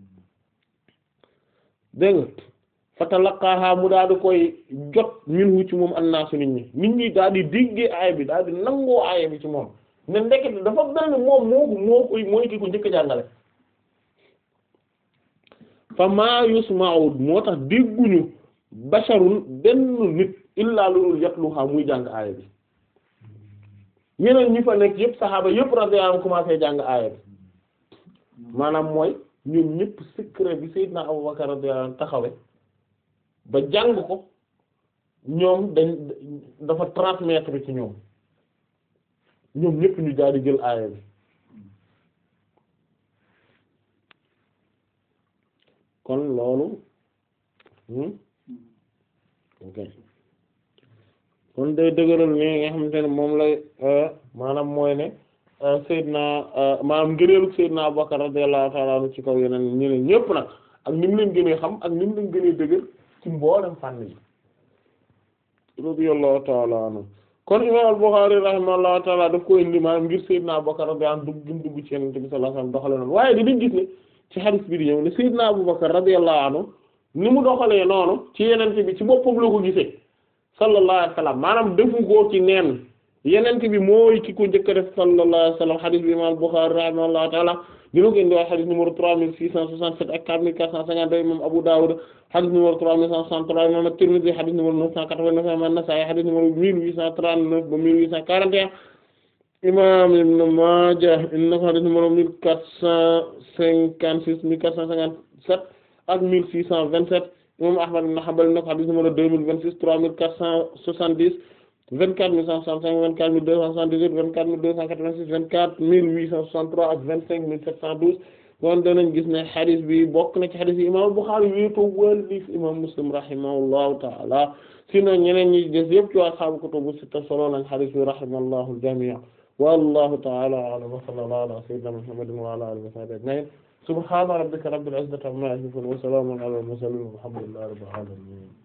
dégg nga fa talaqaaha mu daal di koy jot minhu ci moom annaasu nit ñi nit ñi daal di déggee aaya bi daal di nangoo aaya bi ci moom ne ndekete dafa mel ni moom moo ko moo koy mooy ki ko njëkk jàngale fa maa yusma'u moo tax dégguñu basharun benn nit illaa lulul yatluha muy jàng aaya bi ñeneen ñi fa nekk yëpp saxaaba yëpp radiyallahu anhum commencé jàng aaya bi maanaam mooy ñoom ñëpp secret bi Seydina Abubakar radiyallahu anhu taxawe ba jàng ko ñoom dañ dafa transmettre ci ñoom ñoom ñëpp ñu daal di jël aaya bi kon loolu ok kon day dëgëral ni nga xamante ne moom lay maanaam mooy ne Seydina maanaam ngëneelu Seydina Abubakar radiyallahu ta'ala anhu ci kaw yeneen ñeneen ñëpp nag ak ni mu leen gënee xam ak ni mu leen gënee dëgër ci mboolem fànn yi radiyallahu ta'ala anhu kon imam al-Bukhari rahimahullahu ta'ala daf ko indi maanaam ngir Seydina Abubakar radiyallahu anhu dugg gim dugg ci Yonent bi sallallahu alayhi wasallam doxale noonu waaye dinañ gis ne ci hadith bi di ñëw ne Seydina Abubakar radiyallahu anhu ni mu doxalee noonu ci Yonent bi ci boppam la ko gisee sallallahu alayhi wasallam maanaam defu ko ci neen yenente bi mooy ki ko njëkk a def sallallahu alayhi wa sallam hadith bi imam Bukhari rahimahullahu ta'ala dina ko indi waa hadith numéro trois mille six cent soixante-sept ak quatre mille quatre cent cinquante-deux imam Abu Dawud hadith numéro trois mille cent soixante-trois imam At-Tirmidhi hadith numéro neuf cent quatre-vingt-neuf imam An-Nasa'i hadith numéro mille huit cent trente-neuf ba mille huit cent quarante et un imam Ibn Majah indi na ko hadith numéro mille quatre cent cinquante-six mille quatre cent cinquante-sept ak mille six cent vingt-sept imam Ahmad ibn Hanbal indi na ko hadith numéro deux mille vingt-six trois mille quatre cent soixante-dix vingt-quatre mille cent soixante-cinq vingt-quatre mille deux cent soixante-dix-huit vingt-quatre mille deux cent quatre-vingt-six vingt-quatre mille huit cent soixante-trois ak vingt-cinq mille sept cent douze kon danañ gis ne hadith bi bokk na ci hadith yi imam Bukhari wéetoo wallif imam Muslim rahimahullahu ta'ala sinon ñeneen ñi des yëpp ci ashaabu kutubu sitta solo lañ hadith bi rahimallahu al-jami' wallahu ta'ala a'lam wa sallallahu ala sayyidina Muhammadin wa ala alihi wa sahbihi ajma'in subhana rabbika rabbil izzati amma yasifun wa salamun ala al-mursalin walhamdulillahi rabbil alamin